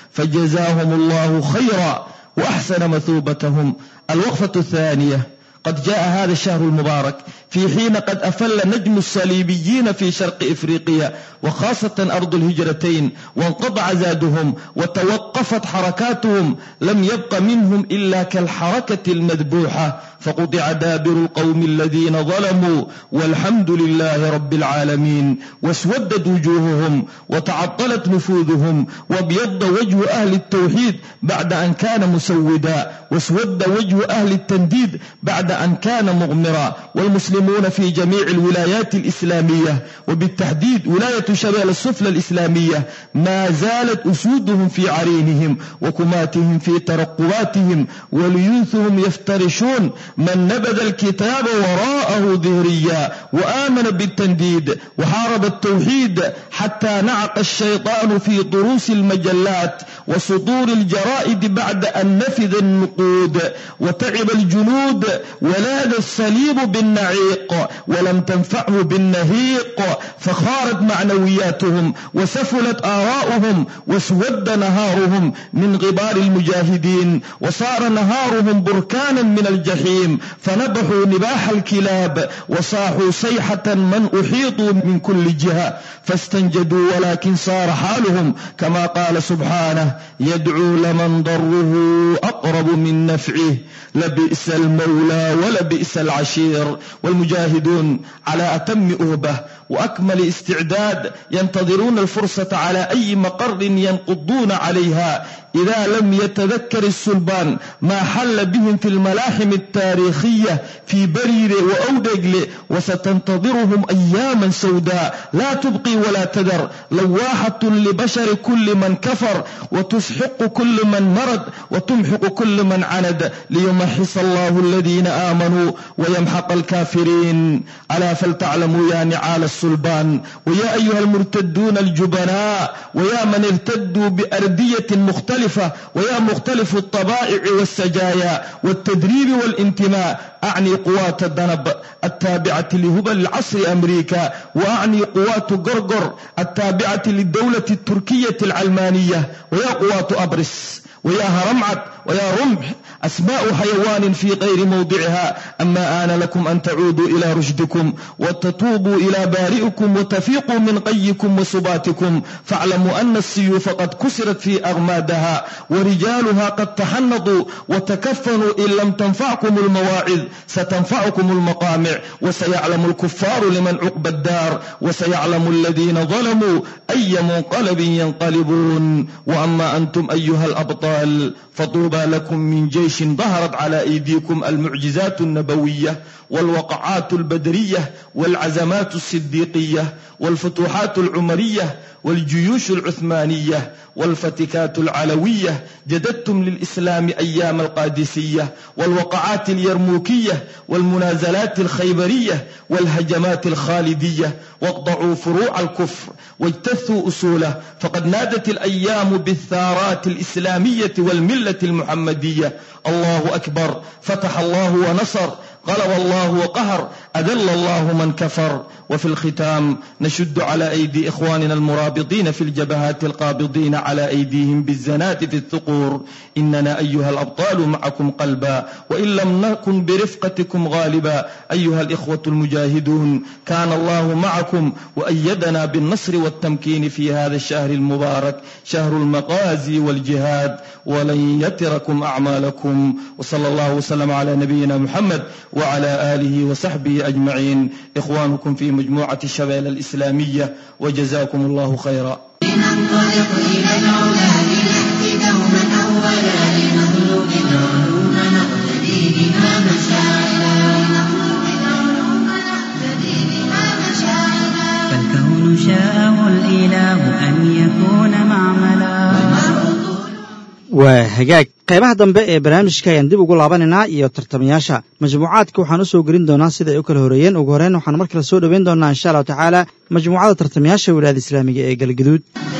فجزاهم الله خيرا وأحسن مثوبتهم الوقفة الثانية قد جاء هذا الشهر المبارك في حين قد أفل نجم الصليبيين في شرق إفريقيا وخاصة أرض الهجرتين وانقطع زادهم وتوقفت حركاتهم لم يبق منهم إلا كالحركة المذبوحة فقطع دابر القوم الذين ظلموا والحمد لله رب العالمين واسودت وجوههم وتعطلت نفوذهم وابيض وجه أهل التوحيد بعد أن كان مسودا واسود وجه أهل التنديد بعد أن كان مغمرا والمسلمون في جميع الولايات الإسلامية وبالتحديد ولاية شمال السفلى الإسلامية ما زالت أسودهم في عرينهم وكماتهم في ترقباتهم وليوثهم يفترشون من نبذ الكتاب وراءه ظهريا وآمن بالتنديد وحارب التوحيد حتى نعق الشيطان في ضروس المجلات وصدور الجرائد بعد أن نفذ النقود وتعب الجنود ولاذ الصليب بالنعيق ولم تنفعه بالنهيق فخارت معنوياتهم وسفلت آراؤهم واسود نهارهم من غبار المجاهدين وصار نهارهم بركانا من الجحيم فنبحوا نباح الكلاب وصاحوا صيحة من أحيطوا من كل جهة فاستنجدوا ولكن صار حالهم كما قال سبحانه يدعو لمن ضره أقرب من نفعه لبئس المولى ولبئس العشير والمجاهدون على أتم أهبة وأكمل استعداد ينتظرون الفرصة على أي مقر ينقضون عليها إذا لم يتذكر السلبان ما حل بهم في الملاحم التاريخية في برير وأودجل وستنتظرهم أياما سوداء لا تبقي ولا تذر لواحة لبشر كل من كفر وتسحق كل من مرض وتمحق كل من عند ليمحص الله الذين آمنوا ويمحق الكافرين ألا فلتعلموا يا نعال السلبان ويا أيها المرتدون الجبناء ويا من ارتدوا بأردية مختلفة ويا مختلف الطبائع والسجايا والتدريب والانتماء أعني قوات الذنب التابعة لهبل العصر أمريكا وأعني قوات قرقر التابعة للدولة التركية العلمانية ويا قوات أبرس ويا هرمعت ويا رمح أسماء حيوان في غير موضعها أما آن لكم أن تعودوا إلى رشدكم وتتوبوا إلى بارئكم وتفيقوا من قيكم وسباتكم فاعلموا أن السيوف قد كسرت في أغمادها ورجالها قد تحنطوا وتكفنوا إن لم تنفعكم المواعظ ستنفعكم المقامع وسيعلم الكفار لمن عقب الدار وسيعلم الذين ظلموا أي منقلب ينقلبون وأما أنتم أيها الأبطال فطوبى لكم من جيش ظهرت على أيديكم المعجزات النبوية والوقعات البدرية والعزمات الصديقية والفتوحات العمرية والجيوش العثمانية والفتكات العلوية جددتم للإسلام أيام القادسية والوقعات اليرموكية والمنازلات الخيبرية والهجمات الخالدية واقطعوا فروع الكفر واجتثوا أصوله فقد نادت الأيام بالثارات الإسلامية والملة المحمدية الله أكبر فتح الله ونصر غلب الله وقهر أذل الله من كفر وفي الختام نشد على أيدي إخواننا المرابطين في الجبهات القابضين على أيديهم بالزنات في الثقور إننا أيها الأبطال معكم قلبا وإن لم نكن برفقتكم غالبا أيها الإخوة المجاهدون كان الله معكم وأيدنا بالنصر والتمكين في هذا الشهر المبارك شهر المغازي والجهاد ولن يتركم أعمالكم وصلى الله وسلم على نبينا محمد وعلى آله وصحبه أجمعين إخوانكم في مجموعة الشباب الإسلامية وجزاكم الله خيرا لننطلق إلى العلا لنأتي دوما أولا أولا لنطلب العلوم نقتدي بها مشاعرا لنطلب العلوم نقتدي بها مشاعرا فالكون شاءه الإله أن يكون معملا waa hagaag qaybaha dambe ee barnaamijka ayaan dib ugu laabanaynaa iyo tartamayaasha majmuucaadka waxaan u soo gelin doonaa sida ay u kala horeeyeen ugu horreyn waxaan mar kale soo dhoweyn doonaa insha allahu tacaala majmuucada tartamayaasha wilaayada islaamiga ee galgaduud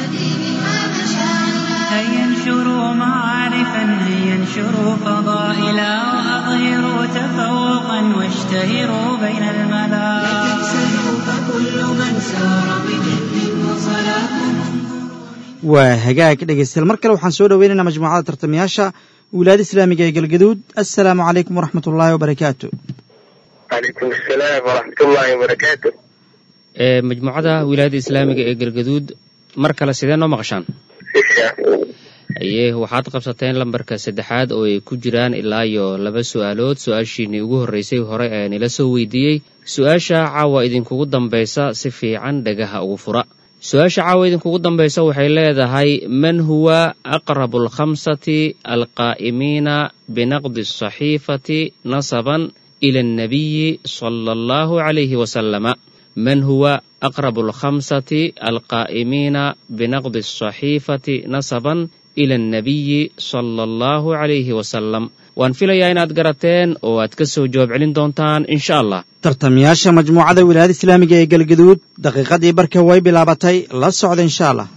هيا انشروا معارفا هيا انشروا فضائلا وأظهروا تفوقا واشتهروا بين الملا تكسبوا فكل من سار بجد وصلاة waa hagaag dhegeystayaal mar kale waxaan soo dhoweynaynaa majmuucada tartamayaasha wilaayada islaamiga ee galgaduud assalaamu calaykum waraxmat ullaahi wabarakaatu calaykum asalaam waraxmatullaahi wabarakaatu ee majmuucada wilaayada islaamiga ee galgaduud mar kale sidee noo maqashaan isha haye waxaad qabsateen lambarka saddexaad oo ay ku jiraan ilaa iyo laba su-aalood su-aashiinii ugu horreysay hore ee nila soo weydiiyey su-aasha caawa idinkugu dambaysa si fiican dhagaha ugu fura su-aasha caawa idinkugu dambaysa waxay leedahay man huwa aqrabu alkhamsati alqaa'imiina binaqdi asaxiifati nasaban ila annabiyi sala allahu calayhi wasalama man huwa aqrabu alkhamsati alqaa'imiina binaqdi asaxiifati nasaban ila annabiyi sala allahu calayhi wasalam waan filayaa inaad garateen oo aad ka soo jawaab celin doontaan insha allah tartamayaasha majmuucada wilaayada islaamiga ee galgaduud daqiiqadii barka way bilaabatay la socda insha allah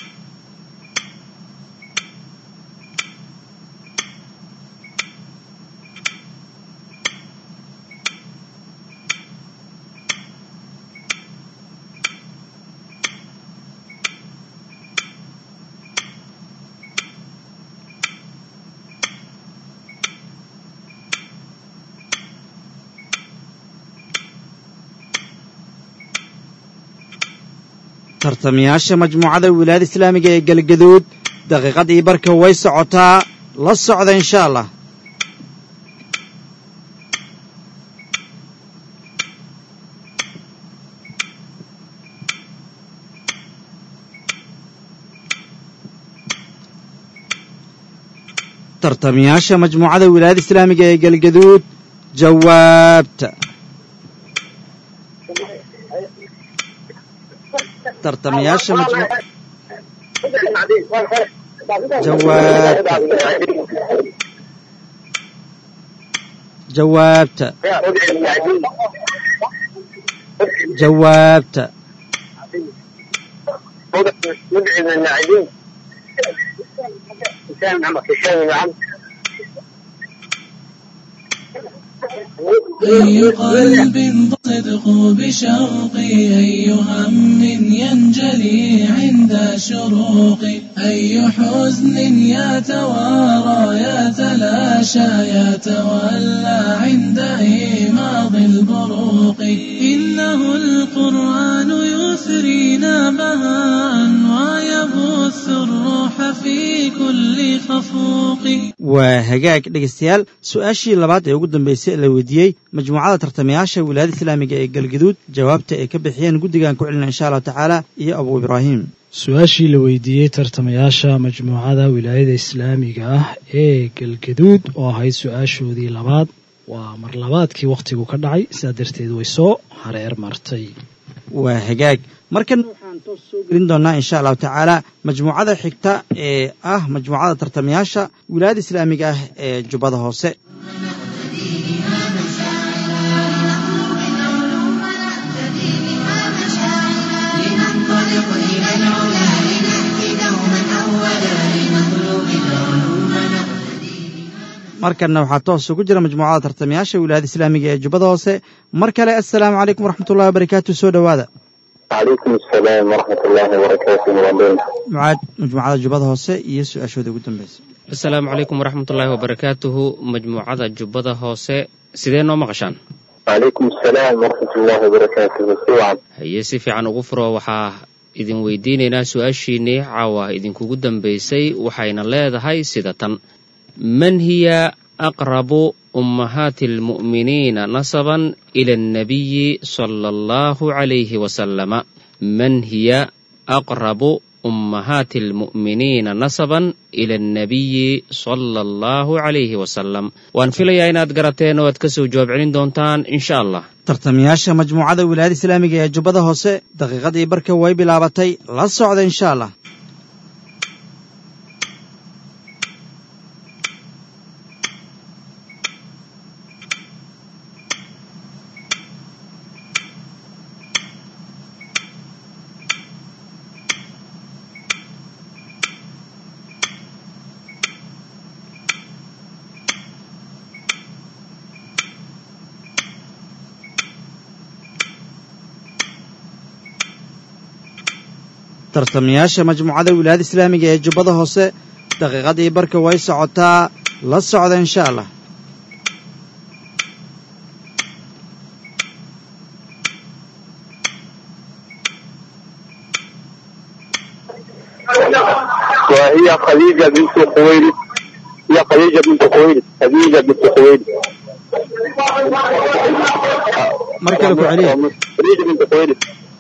tartamayaasha majmuucada wilaayada islaamiga ee galgaduud daqiiqadii barka way socotaa la socda insha allah tartamayaasha majmuucada wilaayada islaamiga ee galgaduud jawaabta tartamayaasha majmu jawaabta jawaabta jawaabta مدعم اللاعبين حسام محمد هشام نعم أي قلب صدق بشوقي أي هم ينجلي عند شروقي أي حزن يتوارى يتلاشى يتولى عند إيماض البروق إنه القرآن يثرينا بهاء ويبث الروح في كل خفوق waa hagaag dhegaystayaal su-aashii labaad ee ugu dambeysay ee la weydiiyey majmuucada tartamayaasha wilaayada islaamiga ee galgaduud jawaabta ay ka bixiyeen guddigan ku celina insha allahu tacaala iyo abu ibraahim su-aashii la weydiiyey tartamayaasha majmuucada wilaayada islaamiga ah ee galgaduud oo ahayd su-aashoodii labaad waa mar labaadkii wakhtigu ka dhacay sidaa darteed way soo hareer martay waa hagaag markana waxaan toos soo gelin doonaa insha allahu tacaala majmuucada xigta ee ah majmuucada tartamayaasha wilaayada islaamiga ah ee jubbada hoose لننطلق إلى العلا لنأتي دوما أولا لنطلب العلوم نقتدي markanna waxaa toos ugu jira majmuucada tartamayaasha wilaayada islaamiga ee jubbada hoose mar kale assalaamu calaykum waraxmatullahi wabarakaatu soo dhowaada calaykum asalaam waraxmat ullaahi wabarakaatu muwaadin mucaad majmuucada jubbada hoose iyo su-aashooda ugu dambeysa asalaamu calaykum waraxmatullaahi wabarakaatuhu majmuucada jubbada hoose sidee noo maqashaan calaykum asalaam waraxmat ullaahi wabarakaatuhu si wacan haye si fiican ugu furo waxaa idin weydiinaynaa su-aashiinnii caawa idinkugu dambaysay waxayna leedahay sida tan man hiya aqrabu ummahaati almu'miniina nasaban ila annabiyi sala allahu calayhi wasalama man hiya aqrabu ummahaati almu'miniina nasaban ila annabiyi sala allahu calayhi wasalam waan filayaa inaad garateen oo aad ka soo jawaab celin doontaan insha allah tartamayaasha majmuucada wilaayada islaamiga ee jubbada hoose daqiiqadii barka way bilaabatay la socda insha allah tartamayaasha majmuucada wilaayada islaamiga ee jubbada hoose daqiiqadii barka way socotaa la socda insha allah وهي خديجة بنت خويلد هي خديجة بنت خويلد خديجة بنت خويلد mar kale ku celiya خديجة بنت خويلد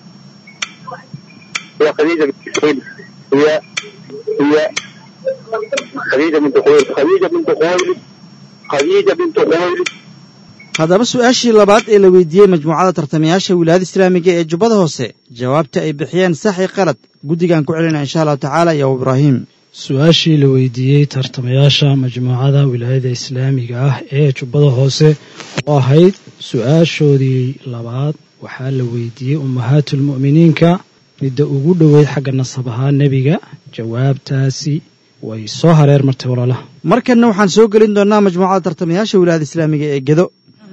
هي خديجة بنت خويلد هي هي خديجة بنت خويلد خديجة بنت خويلد خديجة بنت خويلد haddaba su-aashii labaad ee la weydiiyey majmuucada tartamayaasha wilaayada islaamiga ee jubbada hoose jawaabta ay bixiyeen sax i qalad guddigaan ku celina insha allahu tacaala iyo ibraahim su-aashii la weydiiyey tartamayaasha majmuucada wilaayada islaamiga ah ee jubbada hoose oo ahayd su-aashoodii labaad waxaa la weydiiyey ummahaatulmu'miniinka midda ugu dhoweyd xagga nasab ahaa nebiga jawaabtaasi way soo hareer martay walaalaha markanna waxaan soo gelin doonnaa majmuucada tartamayaasha wilaayada islaamiga ee gedo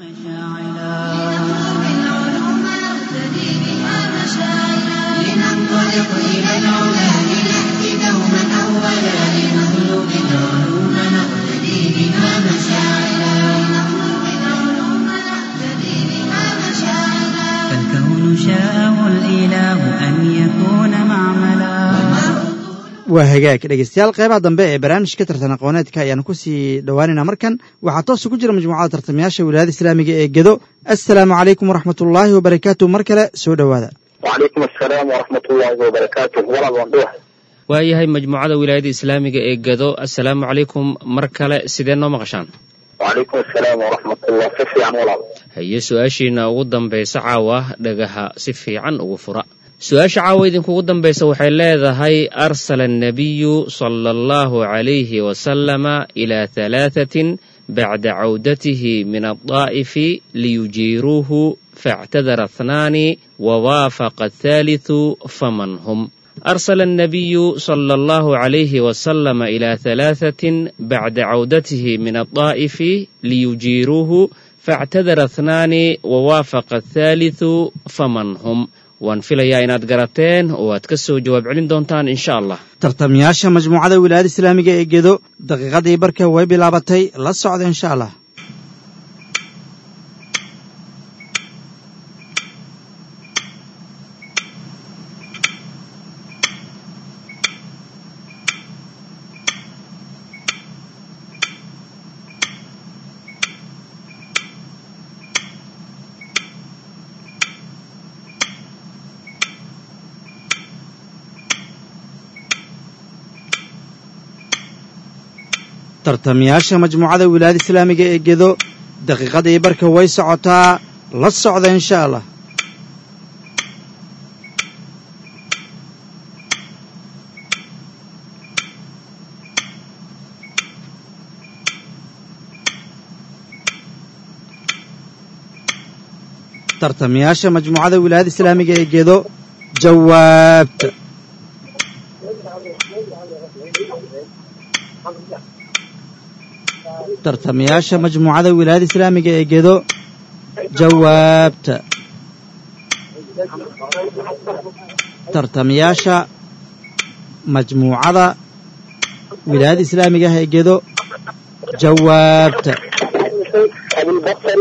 لننطلق إلى العلا لنأتي دوما أولا لنطلب العلوم نقتدي بها مشاعلا لنطلب العلوم نقتدي بها مشاعلا فالكون شاءه الإله أن يكون معملا waa hagaag dhegeystayaal qeybaha dambe ee barnaamijka tartan aqooneedka ayaanu ku sii dhowaanaynaa markan waxaa toos ugu jira majmuucada tartamayaasha wilaayada islaamiga ee gedo assalaamu calaykum waraxmatullaahi wabarakaatu mar kale soo dhowaada وعليكم السلام ورحمة الله وبركاته ولا بندوح waayahay majmuucada wilaayada islaamiga ee gado assalaamu calaykum mar kale sidee noo maqashaan وعليكم السلام ورحمة الله كفي عن ولا haye su-aashiina ugu dambaysa caawa dhagaha si fiican ugu fura su-aasha caawa idinkugu dambaysa waxay leedahay arsala annabiyu sala allahu calayhi wasalama ilaa halaathatin bacda cawdatihi min addaa'ifi liyujiiruuhu faاctadara اثnaani wawaafaqa الثaalitثu faman hum أرسل النبي صلى الله عليه وسلم إلى ثلاثة بعد عودته من الطائف ليجيروه فاعتذر اثنان ووافق الثالث فمن هم waan filayaa inaad garateen oo aad ka soo jawaab celin doontaan insha allah tartamayaasha majmuucada wilaayada islaamiga ee gedo daqiiqadii barka way bilaabatay la socda insha allah tartamayaasha majmuucada wilaayada islaamiga ee gedo daqiiqadii barka way socotaa la socda insha allah tartamayaasha majmuucada wilaayada islaamiga ee gedo jawaabta tartamayaasha majmuucada wilaayada islaamiga ee gedo jawaabta tartamayaasha majmuucada wilaayada islaamiga ah ee gedo jawaabta أبو البصري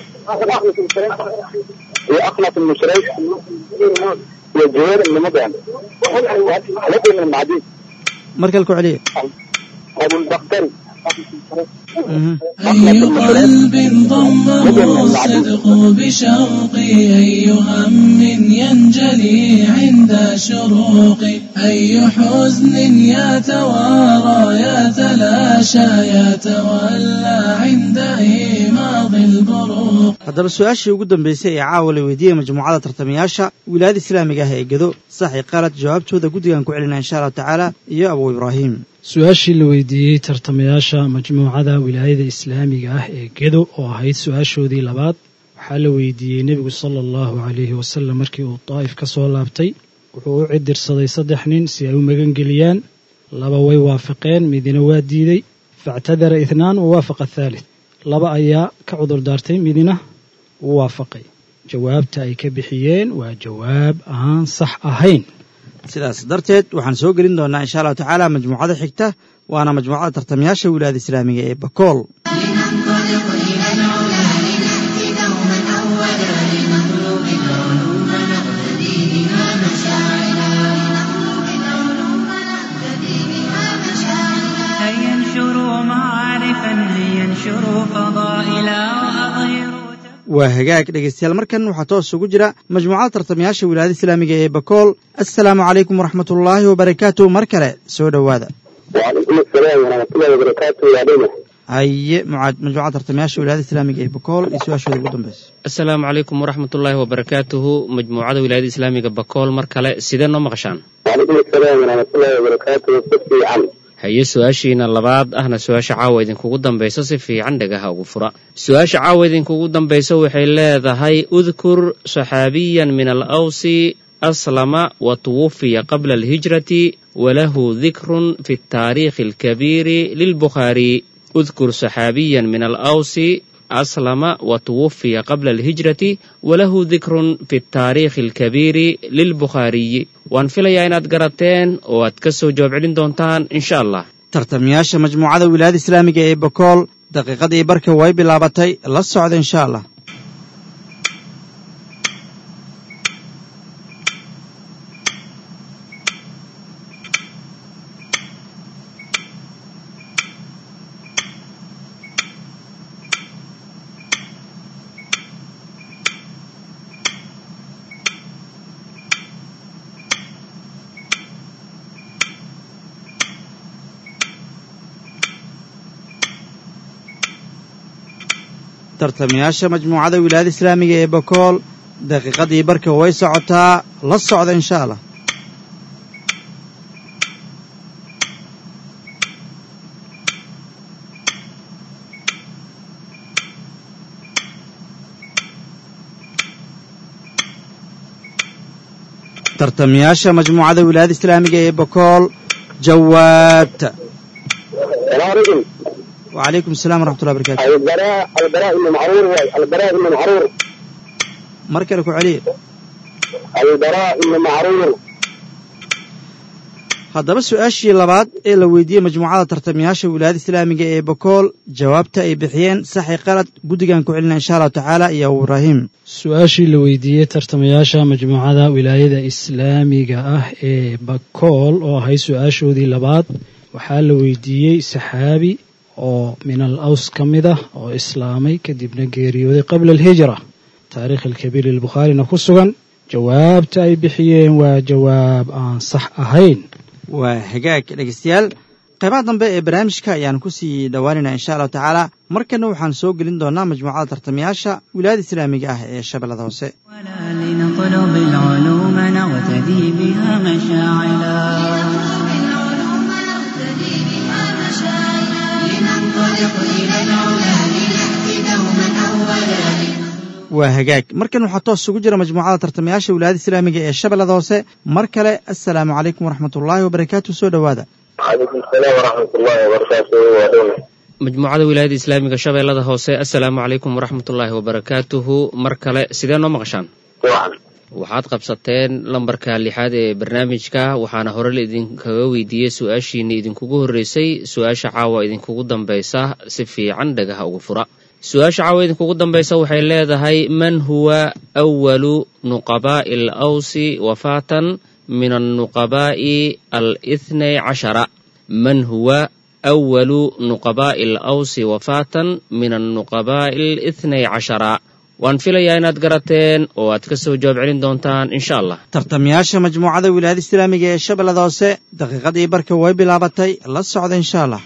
وأخنف المشريك وجوير بن مدعم لكن من المعدين mar kale ku celiya أبو البختري Mhm. أي قلب ضمه الصدق بشوقي أي هم ينجلي ينجلي عند شروق أي حزن يتوارى يتلاشى يتولى عند إيماض البروق haddaba su-aashii ugu dambaysay ee caawa la weydiiyey majmuucada tartamayaasha wilaayada islaamiga ah ee gedo saxi qalad jawaabtooda guddigan ku celina insha allahu tacaala iyo abu ibraahim su-aashii la weydiiyey tartamayaasha majmuucada wilaayada islaamiga ah ee gedo oo ahayd su-aashoodii labaad waxaa la weydiiyey nebigu sala allahu calayhi wasalam markii uu daa'if ka soo laabtay wuxuu u cidirsaday saddex nin si ay u magangeliyaan laba way waafaqeen midina waa diiday factadara ithnaan wa waafaqa athaalith laba ayaa ka cudur daartay midina wuu waafaqay jawaabta ay ka bixiyeen waa jawaab aan sax ahayn sidaas darteed waxaan soo gelin doonaa insha allahu tacaala majmuucada xigta waana majmuucada tartamayaasha wilaayada islaamiga ee bakool لننطلق إلى العلا لنأتي دوما أولا لنطلب العلوم نقتدي بها مشاعلا لنطلب العلوم نقتدي بها مشاعلا هيا انشروا معارفا لينشروا فضائلا وأظهروا waa hagaag dhegaystayaal markan waxaa toos ugu jira majmuucada tartamayaasha wilaayada islaamiga ee bakool assalaamu calaykum waraxmatullaahi wabarakaatuh mar kale soo dhowaada وعليكم السلام ورحمة الله وبركاته يا دينا haye mucaad majmuucada tartamayaasha wilaayada islaamiga ee bakool iyo su-aashooda ugu dambaysa asalaamu calaykum waraxmatullaahi wabarakaatuhu majmuucada wilaayada islaamiga bakool mar kale sidee noo maqashaan وعليكم السلام ورحمة الله وبركاته كفي عم haye su-aashiina labaad ahna su-aasha caawa idinkugu dambayso si fiican dhagaha ugu fura su-aasha caawa idinkugu dambayso waxay leedahay udkur saxaabiyan min alawsi aslama wa tuwufiya qabla alhijrati walahu dikrun fi taariikhi alkabiiri lilbukhaari udkur saxaabiyan min alawsi aslama wa tuwufiya qabla alhijrati walahu dikrun fi taariikhi alkabiiri lilbukhaariyi waan filayaa inaad garateen oo aad ka soo jawaab celin doontaan insha allah tartamayaasha majmuucada wilaayada islaamiga ee bakool daqiiqadii barka way bilaabatay la socda insha allah tartamayaasha majmuucada wilaayada islaamiga ee bakool daqiiqadii barka way socotaa la socda insha allah tartamayaasha majmuucada wilaayada islaamiga ee bakool jawaabta السلام عليكم wacalaykum asalaam waraxmatullahi barakatu البراء البراء بن معرور واي. البراء بن معرور mar kale ku celiya البراء بن معرور haddaba su-aashii labaad ee la weydiiyey majmuucada tartamayaasha wilaayada islaamiga ee bakool jawaabta ay bixiyeen saxi qalad guddigan ku celina insha allahu tacaala iyo abu ibraahim su-aashii la weydiiyey tartamayaasha majmuucada wilaayada islaamiga ah ee bakool oo ahayd su-aashoodii labaad waxaa la weydiiyey saxaabi oo min al aws ka mid ah oo islaamay kadibna geeriyooday qabla alhijra taariikh alkabiir lilbukhaarina ku sugan jawaabta ay bixiyeen waa jawaab aan sax ahayn waa hagaag dhegaystayaal qaybaha dambe ee barnaamijka ayaan ku sii dhowaanaynaa insha allahu tacaala markana waxaan soo gelin doonaa majmuucada tartamayaasha wilaayada islaamiga ah ee shabeellada hoose ولا لنطلب العلوم نغتدي بها مشاعلا العلوم نقتدي بها مشاعلا لننطلق إلى العلا لنأتي دوما أولا waa hagaag markan waxaa toos ugu jira majmuucada tartamayaasha wilaayada islaamiga ee shabeellada hoose mar kale assalaamu calaykum waraxmatullaahi wabarakaatu soo dhowaada وعليكم السلام ورحمة الله وبركاته يا دينا majmuucada wilaayada islaamiga shabeellada hoose assalaamu calaykum waraxmatullaahi wabarakaatuhu mar kale sidee noo maqashaan وعن waxaad qabsateen lambarka lixaad ee barnaamijka waxaana hore la idinkaga weydiiyey su-aashiina idinkugu horreysay su-aasha caawa idinkugu dambaysa si fiican dhagaha ugu fura su-aasha caawa idinkugu dambaysa waxay leedahay man huwa awalu nuqabaa'i al awsi wafaatan min annuqabaa'i al ithnay cashara man huwa awalu nuqabaa'i al awsi wafaatan min annuqabaa'i al ithnay cashara waan filayaa inaad garateen oo aad ka soo jawaab celin doontaan insha allah tartamayaasha majmuucada wilaayada islaamiga ee shabeellada hoose daqiiqadii barka way bilaabatay la socda insha allah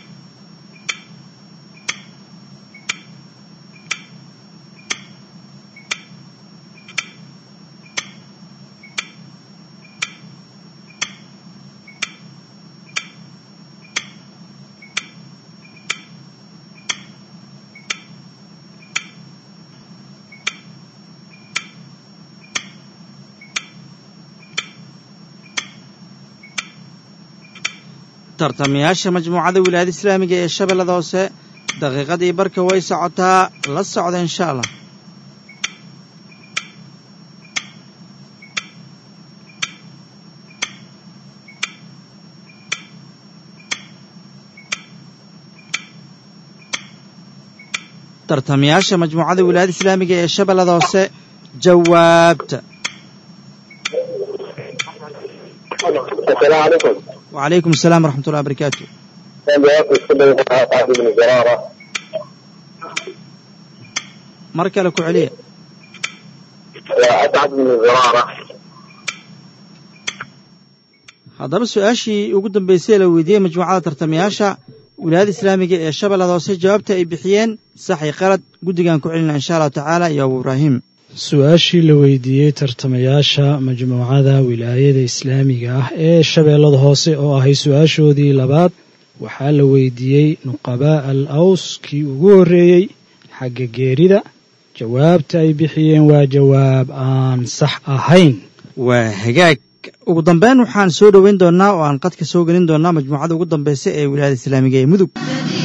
tartamayaasha majmuucada wilaayada islaamiga ee shabeellada hoose daqiiqadii barka way socotaa la socda insha allah tartamayaasha majmuucada wilaayada islaamiga ee shabeellada hoose jawaabta السلام عليكم وعليكم السلام ورحمة الله وبركاته كان جواب السنة سعد بن زرارة mar kale ku celiya وأسعد بن زرارة haddaba su-aashii ugu dambeysay la weydiiyey majmuucada tartamayaasha wilaayada islaamiga ee shabeellada hoose jawaabta ay bixiyeen saxi qalad guddigan ku celina insha allahu tacaala iyo abu ibraahim su-aashii la weydiiyey tartamayaasha majmuucada wilaayada islaamiga ah ee shabeellada hoose oo ahay su-aashoodii labaad waxaa la weydiiyey nuqabaa al aws kii ugu horreeyey xagga geerida jawaabta ay bixiyeen waa jawaab aan sax ahayn waa hagaag ugu dambeyn waxaan soo dhoweyn doonaa oo aan qadka soo gelin doonaa majmuucada ugu dambeysa ee wilaayada islaamiga ee mudug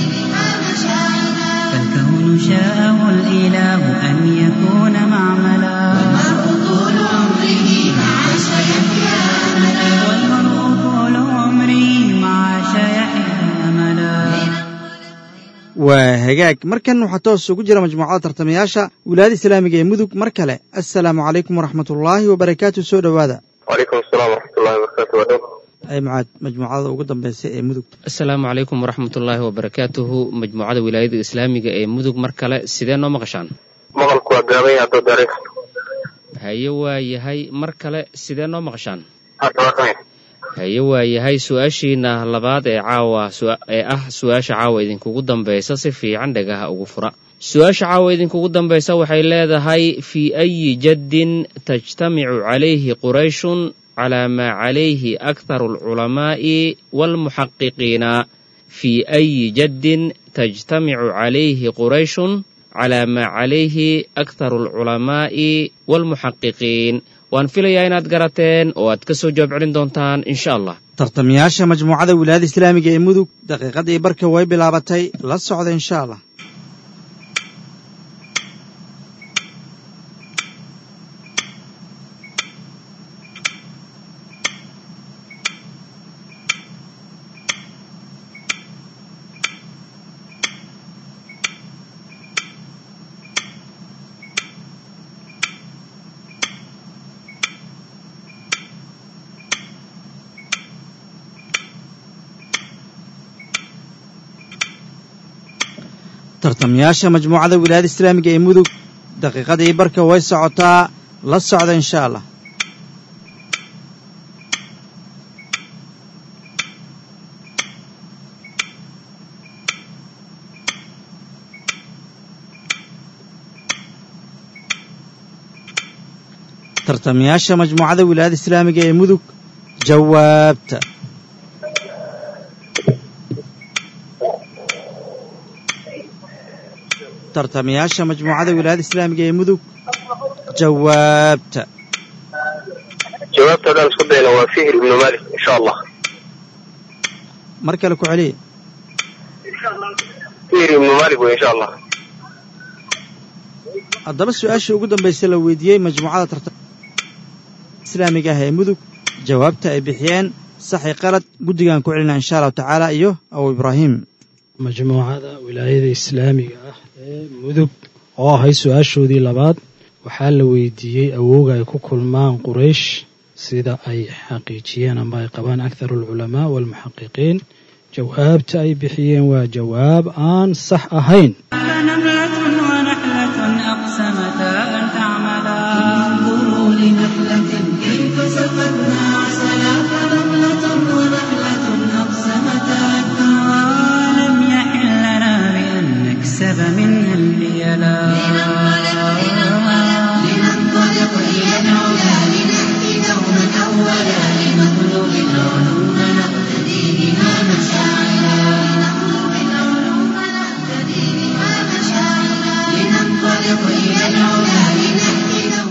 فالكون شاءه الإله أن يكون معملا طول عمره مع سيحيا أملا والمرء طول عمره مع شيحه أملا waa hagaag markan waxaa toos ugu jira majmuucada tartamayaasha wilaayada islaamiga ee mudug mar kale assalaamu calaykum waraxmat ullaahi wabarakaatu soo dhowaada وعليكم السلام ورحمة الله وبركاته ودوم ay macaad majmuucada ugu dambeysa ee mudug asalaamu calaykum waraxmatullaahi wabarakaatuhu majmuucada wilaayada islaamiga ee mudug mar kale sidee noo maqashaan مغلق وقامي عدو داريخ haye waa yahay mar kale sidee noo maqashaan أتوقعين haye waa yahay su-aashiina labaad ee caawa su- ee ah su-aasha caawa idinkugu dambaysa si fiican dhagaha ugu fura su-aasha caawa idinkugu dambaysa waxay leedahay fii ayi jaddin tajtamicu calayhi qurayshun calaa maa calayhi akharu alculamaa'i waalmuxaqiqiina fii ayi jaddin tajtamicu calayhi qurayshun calaa maa calayhi akharu alculamaa'i waalmuxaqiqiin waan filayaa inaad garateen oo aad ka soo jawaab celin doontaan insha allah tartamayaasha majmuucada wilaayada islaamiga ee mudug daqiiqadii barka way bilaabatay la socda insha allah tartamayaasha majmuucada wilaayada islaamiga ee mudug daqiiqadii barka way socotaa la socda insha allah tartamayaasha majmuucada wilaayada islaamiga ee mudug jawaabta tartamayaasha majmuucada wilaayada islaamiga ee mudug jawaabta جوابت هذا اسكو دينا وفهر بن مالك إن شاء الله mar kale ku celiya فهر بن مالك وإن شاء الله haddaba su-aashii ugu dambaysay la weydiiyey majmuucada tarta islaamiga ah ee mudug jawaabta ay bixiyeen saxi qalad guddigan ku celina insha allahu tacaala iyo abu ibraahim majmuucada wilaayada islaamiga ah ee mudug oo ahay su-aashoodii labaad waxaa la weydiiyey awooga ay ku kulmaan quraysh sida ay xaqiijiyeen amba ay qabaan akharu alculamaa waalmuxaqiqiin jawaabta ay bixiyeen waa jawaab aan sax ahayn نملة ونحلة أقسمتا أن أخذنا عسلا فنملة ونحلة أقسمتا ولم يحل لنا بأن نكسب منها البيلا لننطلق إلى العلا لنأتي دوما أولا لنطلب العلوم نقتدي بها مشاعلا لنطلب العلوم نقتدي بها مشاعلا لننطلق إلى العلا لنأتي دوما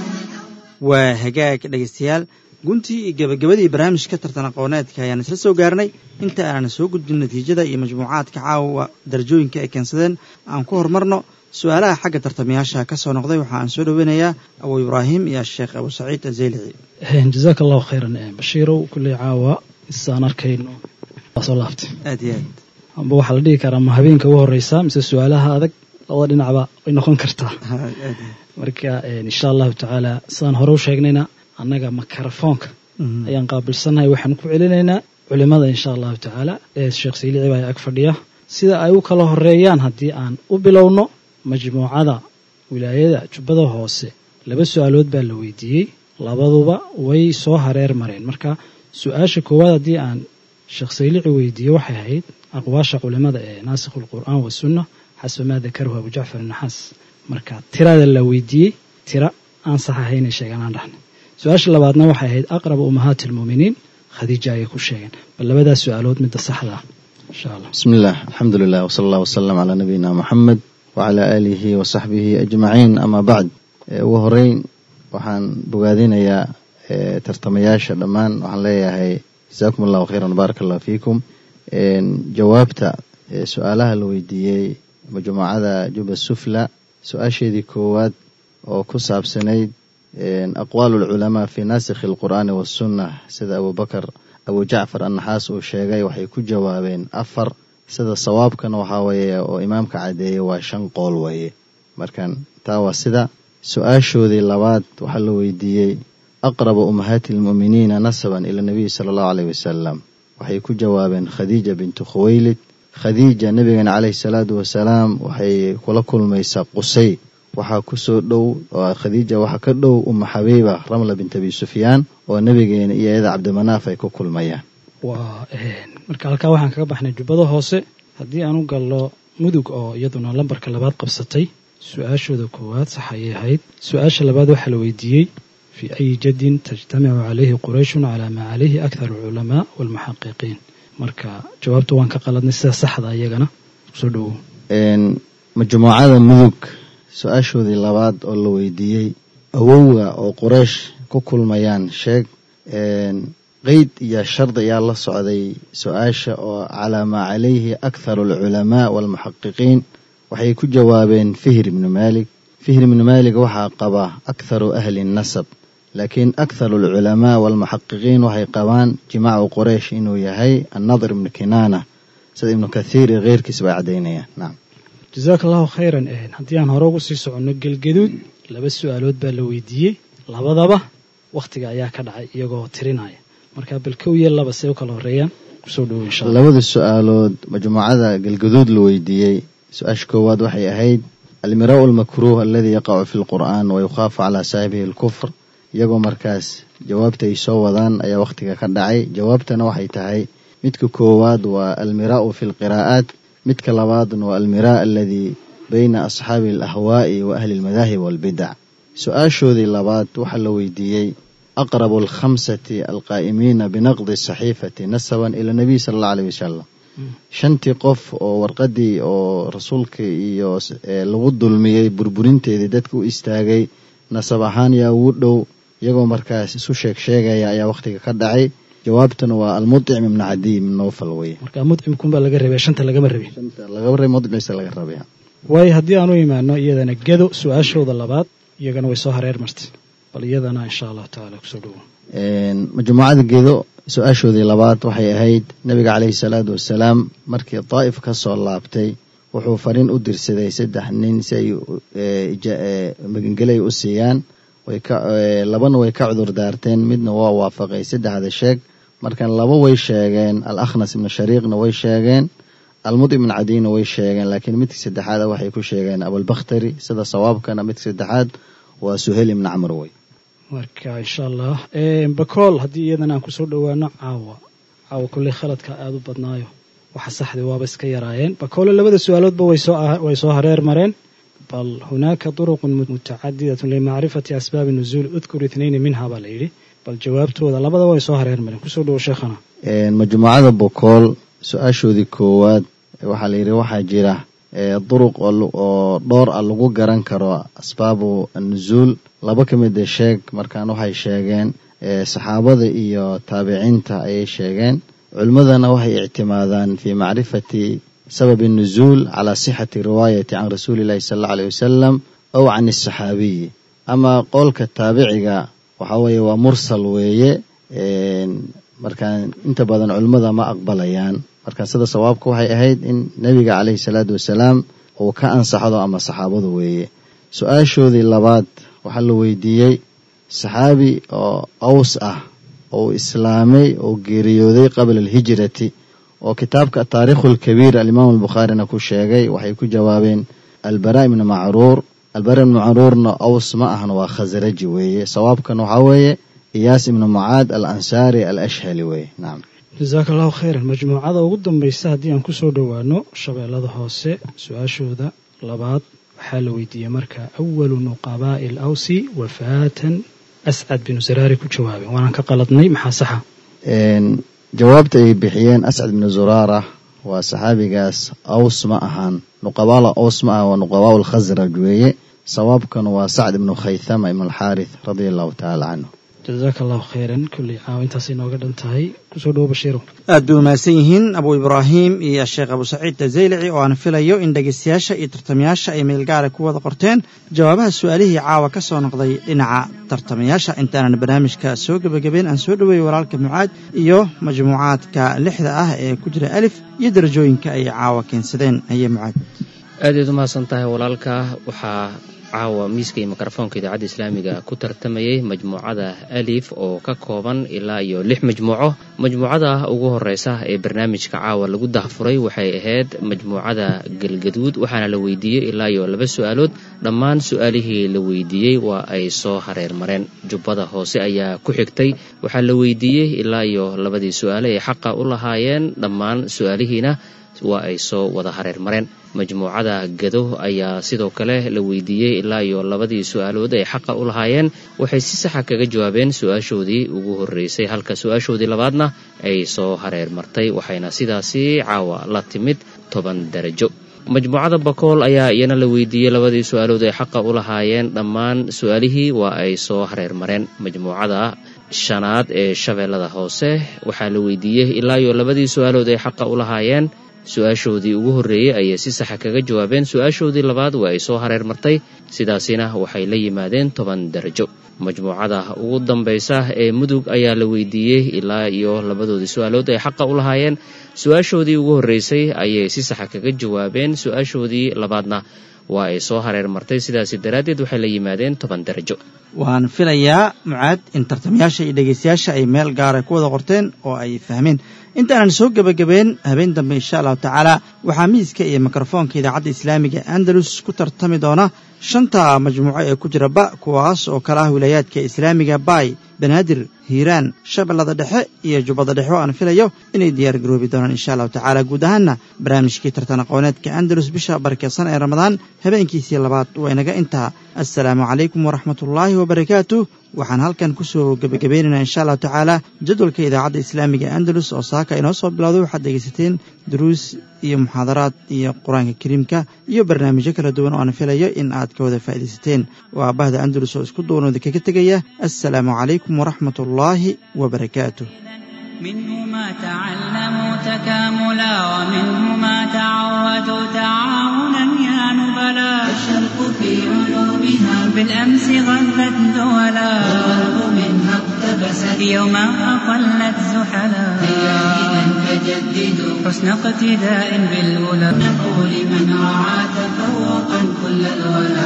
waa hagaag dhegaystayaal guntii iyo gebagabadii barnaamijka tartan aqooneedka ayaan isla soo gaarnay inta aanan soo gudbin natiijada iyo majmuucaadka caawa darajooyinka ay keensadeen aan ku horumarno su-aalaha xagga tartamayaasha ka soo noqday waxa aan soo dhoweynayaa abu ibraahim iyo sheekh abu saciid azeylici jazaaka allahu khayran bashiirow kulley caawa isaan arkayno waa soo laaftay aad iyo aad amba waxaa la dhihi karaa ma habeenka ugu horreysa mise su-aalaha adag labada dhinacba way noqon kartaa aad iyo aad marka insha allahu tacaala sidaan hore u sheegnayna annaga makarafoonka ayaan qaabilsannahay waxaan ku celinaynaa culimada insha allahu tacaala ee sheekh saylici baa ag fadhiya sida ay u kala horeeyaan haddii aan u bilowno majmuucada wilaayada jubbada hoose laba su-aalood baa la weydiiyey labaduba way soo hareer mareen marka su-aasha koowaad haddii aan sheekh saylici weydiiye waxay ahayd aqwaasha culimada ee naasikhu lqur'aan wasunna xasba maa dakaruhu abu jacfar naxaas marka tirada la weydiiyey tira aan sax ahaynay sheegaan aan dhahnay su-aasha labaadna waxay ahayd aqraba ummahaati almuuminiin khadiija ayay ku sheegeen bal labadaas su-aalood midda saxda ah insha allah بسم الله الحمد لله وصلى الله وسلم على نبينا محمد وعلى آله وصحبه أجمعين أما بعد Eh, ugu horeyn waxaan bogaadinayaa eh, tartamayaasha dhammaan waxaan leeyahay jazaakum allahu khayran baaraka allahu fiikum En, jawaabta eh, su-aalaha la weydiiyey majmuucada juba sufla su-aasheedii koowaad oo ku saabsanayd en, aqwaalu lculamaa fi naasikhi alqur'aani wasunna sida abubakar abu jacfar annaxaas uu sheegay waxay ku jawaabeen afar sida sawaabkana waxaa weeye oo imaamka caddeeyey waa shan qool weeye markan taa waa sida su-aashoodii labaad waxaa la weydiiyey aqraba ummahaati almu'miniina nasaban ila nabiyi sala allahu aleyh wasalam waxay ku jawaabeen khadiija bintu khuwaylid khadiija nabigeena caleyhi salaatu wasalaam waxay kula kulmaysaa qusay waxaa kusoo dhow oo khadiija waxaa ka dhow umma xabiiba ramla bint abi sufyaan oo nabigeena iyo iyada cabdimanaaf ay ku kulmayaan waa marka halkaa waxaan kaga baxnay jubbada hoose haddii aan u gallo mudug oo iyaduna lambarka labaad qabsatay su-aashooda koowaad sax ayay ahayd su-aasha labaad waxaa la weydiiyey fii ayi jadin tajtamicu calayhi qurayshun calaa maa calayhi akthar alculamaa waalmuxaqiqiin marka jawaabta waan ka qaladnay sida saxda iyagana soo dhowow En, majmuucada mudug su-aashoodii labaad oo la weydiiyey awowga oo quraysh ku kulmayaan sheeg En, qeyd iyo shardi ayaa la socday su-aasha oo calaa maa calayhi akharu alculamaa waalmuxaqiqiin waxay ku jawaabeen fihr ibnu maalik fihr ibnu maalik waxaa qaba akharu ahli nasab laakiin akharu alculamaa waalmuxaqiqiin waxay qabaan jimaacu quraysh inuu yahay annadir ibnu kinaana sida ibnu kathiir iyo keyrkiis bay caddaynayaan nacam jazaaka allahu khayran haddii aan hore ugu sii soconno gelgaduud laba su-aalood baa la weydiiyey labadaba wakhtiga ayaa ka dhacay iyagoo tirinaya marka bal kow iyo laba see u kala horeeyaan kusoo dhowow insha allah labada su-aalood majmuucada galgaduud la weydiiyey su-aasha koowaad waxay ahayd almiraau almakruuh aladi yaqacu fi lqur'aan wa yukhaafu calaa saaxibihi alkufr iyagoo markaas jawaabta ay soo wadaan ayaa wakhtiga ka dhacay jawaabtana waxay tahay midka koowaad waa almiraau fi lqiraa'aat midka labaadna waa almiraa aladi bayna asxaabi alahwaa'i wa ahli almadaahib walbidac su-aashoodii labaad waxaa la weydiiyey aqrabu alkhamsati alqaa'imiina binaqdi saxiifati nasaban ila nabiy sala allah aleyh wasalam shantii qof oo warqadii oo rasuulka iyo eh, lagu dulmiyey burburinteedii dadka u istaagay nasab ahaan yaa ugu dhow iyagoo markaas isu sheeg sheegaya ayaa wakhtiga ka dhacay jawaabtuna waa almudcim ibnu cadiy ibn nowfal weye marka mudcimkunbaa laga rabay shanta lagama rabin shanta laga rabay mudcimisa laga rabay waayo haddii aan u imaano iyadana gedo su-aashooda labaad iyagana way soo hareer martay bal iyadana insha allahu tacaala kusoo dhowow En, majmuucada gedo su-aashoodii labaad waxay ahayd nabiga caleyhi salaatu wasalaam markii daa'if ka soo laabtay wuxuu fariin u dirsaday saddex nin si ay eh, ija- eh, magangelay u siiyaan way ka eh, labana way ka cudur daarteen midna waa waafaqay saddexda sheeg markan laba way sheegeen al akhnas ibnu shariiqna way sheegeen almud ibn cadiyna way sheegeen laakiin midka saddexaad waxay ku sheegeen abulbakhtari sida sawaabkana midka saddexaad waa suhayl ibn camr wey marka insha allah bakool haddii iyadana aan kusoo dhowaano caawa caawa kulley khaladka aada u badnaayo waxa saxdii waaba iska yaraayeen bakoole labada su-aaloodba way soo hareer mareen bal hunaaka duruqun mutacadidatun limacrifati asbaabi nuzuul udkur itnayni minha baa la yidhi bal jawaabtooda labadaba way soo hareer mareen kusoo dhowo sheekhana majmuucada bokool su-aashoodii koowaad waxaa la yidhi waxaa jira duruq oo dhowr ah lagu garan karo asbaabu nuzuul laba ka mida sheeg markaan waxay sheegeen saxaabada iyo taabiciinta ayay sheegeen culimmadana waxay ictimaadaan fii macrifati sababi nuzuul calaa sixati riwaayati can rasuuli illahi sala allau alayh wasalam ow can asaxaabiyi ama qowlka taabiciga waxaa weeye waa mursal weeye markaan inta badan culimmada ma aqbalayaan marka sida sawaabka waxay ahayd in nebiga caleyhi salaatu wasalaam uu ka ansaxdo ama saxaabadu weeye su-aashoodii labaad waxaa la weydiiyey saxaabi oo aws ah oo islaamay oo geeriyooday qabla alhijrati oo kitaabka taariikhu lkabiir alimaam albukhaarina ku sheegay waxay ku jawaabeen albara ibni macruur albara ibni macruurna aws ma ahna waa khasraji weeye sawaabkan waxaa weeye iyaas ibnu mucaad al ansaari al ashhali weeye nacam jasaaka allahu khayran majmuucada ugu dambaysa haddii aan kusoo dhowaano shabeellada hoose su-aashooda labaad waxaa la weydiiyey marka awalu nuqabaa'i al awsi wafaatan ascad binu saraari ku jawaabeen waanaan ka qaladnay maxaa saxa jawaabta ay bixiyeen ascad binu zuraara waa saxaabigaas aws ma ahaan nuqabaala aws ma aha waa nuqabaa lkhasraj weeye sawaabkan waa sacd ibnu khaythama ibn alxaarith radia allahu tacaala canhu jasaaka allahu khayran kulley caawa intaas inooga dhan tahay kusoo dhowo bashiiro aad bay umahadsan yihiin abu ibraahim iyo sheekh abu saciid tazaylici oo aan filayo in dhegaystayaasha iyo tartamayaasha ay meelgaara ku wada qorteen jawaabaha su-aalihii caawa ka soo noqday dhinaca tartamayaasha intaanan barnaamijka soo gebagabeyn aan soo dhoweeyey walaalka mucaad iyo majmuucaadka lixda ah ee ku jira alif iyo darajooyinka ay caawa keensadeen aye mucaad aadaad umahadsan tahay walaalka waxaa caawa miiska iyo mikrofoonka idaacadda islaamiga ku tartamayay majmuucada alif oo ka kooban ilaa iyo lix majmuuco majmuucada ugu horeysa ee barnaamijka caawa lagu dahfuray waxay ahayd majmuucada galgaduud waxaana la weydiiyey ilaa iyo laba su-aalood dhammaan su-aalihii la weydiiyey waa ay soo hareer mareen jubbada hoose ayaa ku xigtay waxaa la weydiiyey ilaa iyo labadii su-aale ay xaqa u lahaayeen dhammaan su-aalihiina waa ay soo wada hareer mareen majmuucada gado ayaa sidoo kale la weydiiyey ilaa iyo labadii su-aalood ay xaqa u lahaayeen waxay si saxa kaga jawaabeen su-aashoodii ugu horreysay halka su-aashoodii labaadna ay soo hareer martay waxayna sidaasi caawa la timid toban darajo majmuucada bakool ayaa iyana la weydiiyey labadii su-aalood ay xaqa u lahaayeen dhammaan su-aalihii waa ay soo hareer mareen majmuucada shanaad ee shabeellada hoose waxaa la weydiiyey ilaa iyo labadii su-aalood ay xaqa u lahaayeen su-aashoodii ugu horreeyey ayay si saxa kaga jawaabeen su-aashoodii labaad waa ay soo hareer martay sidaasina waxay la yimaadeen toban darajo majmuucada ugu dambaysa ee mudug ayaa la weydiiyey ilaa iyo labadoodii su-aalood ay xaqa u lahaayeen su-aashoodii ugu horreysay ayay si saxa kaga jawaabeen su-aashoodii labaadna waa ay soo hareer martay sidaasi daraaddeed waxay la yimaadeen toban darajo waan filayaa mucaad in tartamayaasha iyo dhegaystayaasha ay meel gaara ku wada qorteen oo ay fahmeen intaanan soo gebagabeen habeen dambe insha allahu tacaala waxaa miiska iyo mikrofoonka idaacadda islaamiga andalus ku tartami doona shanta majmuuco ee ku jira ba kuwaas oo kala ah wilaayaadka islaamiga baay banaadir hiiraan shabeellada dhexe iyo jubbada dhexe oo aan filayo inay diyaar garoobi doonaan insha allahu tacaala guud ahaanna barnaamijkii tartan aqooneedka andalus bisha barakeysan ee ramadaan habeenkiisii labaad waa inaga intaa assalaamu calaykum waraxmatullaahi wabarakaatu waxaan halkan kusoo gebagabaynaynaa insha allahu tacaala jadwalka idaacadda islaamiga andalus oo saaka inoo soo bilowday waxaad dhegaysateen duruus iyo muxaadaraad iyo qur-aanka kariimka iyo barnaamijyo kala duwan oo aan filayo in aad ka wada faa'iidaysateen waa bahda andalus oo isku duwanooda kaga tegaya assalaamu calaykum waraxmat ullaahi wabarakaatuh منه ما تعلموا تكاملا ومنه ما تعودوا تعاونا يا نبلا الشرق في علومها بالأمس غلت دولا والغرب منها اقتبست يوما أقلت زحلا هيا إذا فجددوا حسن اقتداء بالأولى نقول من رعى تفوقا كل الولا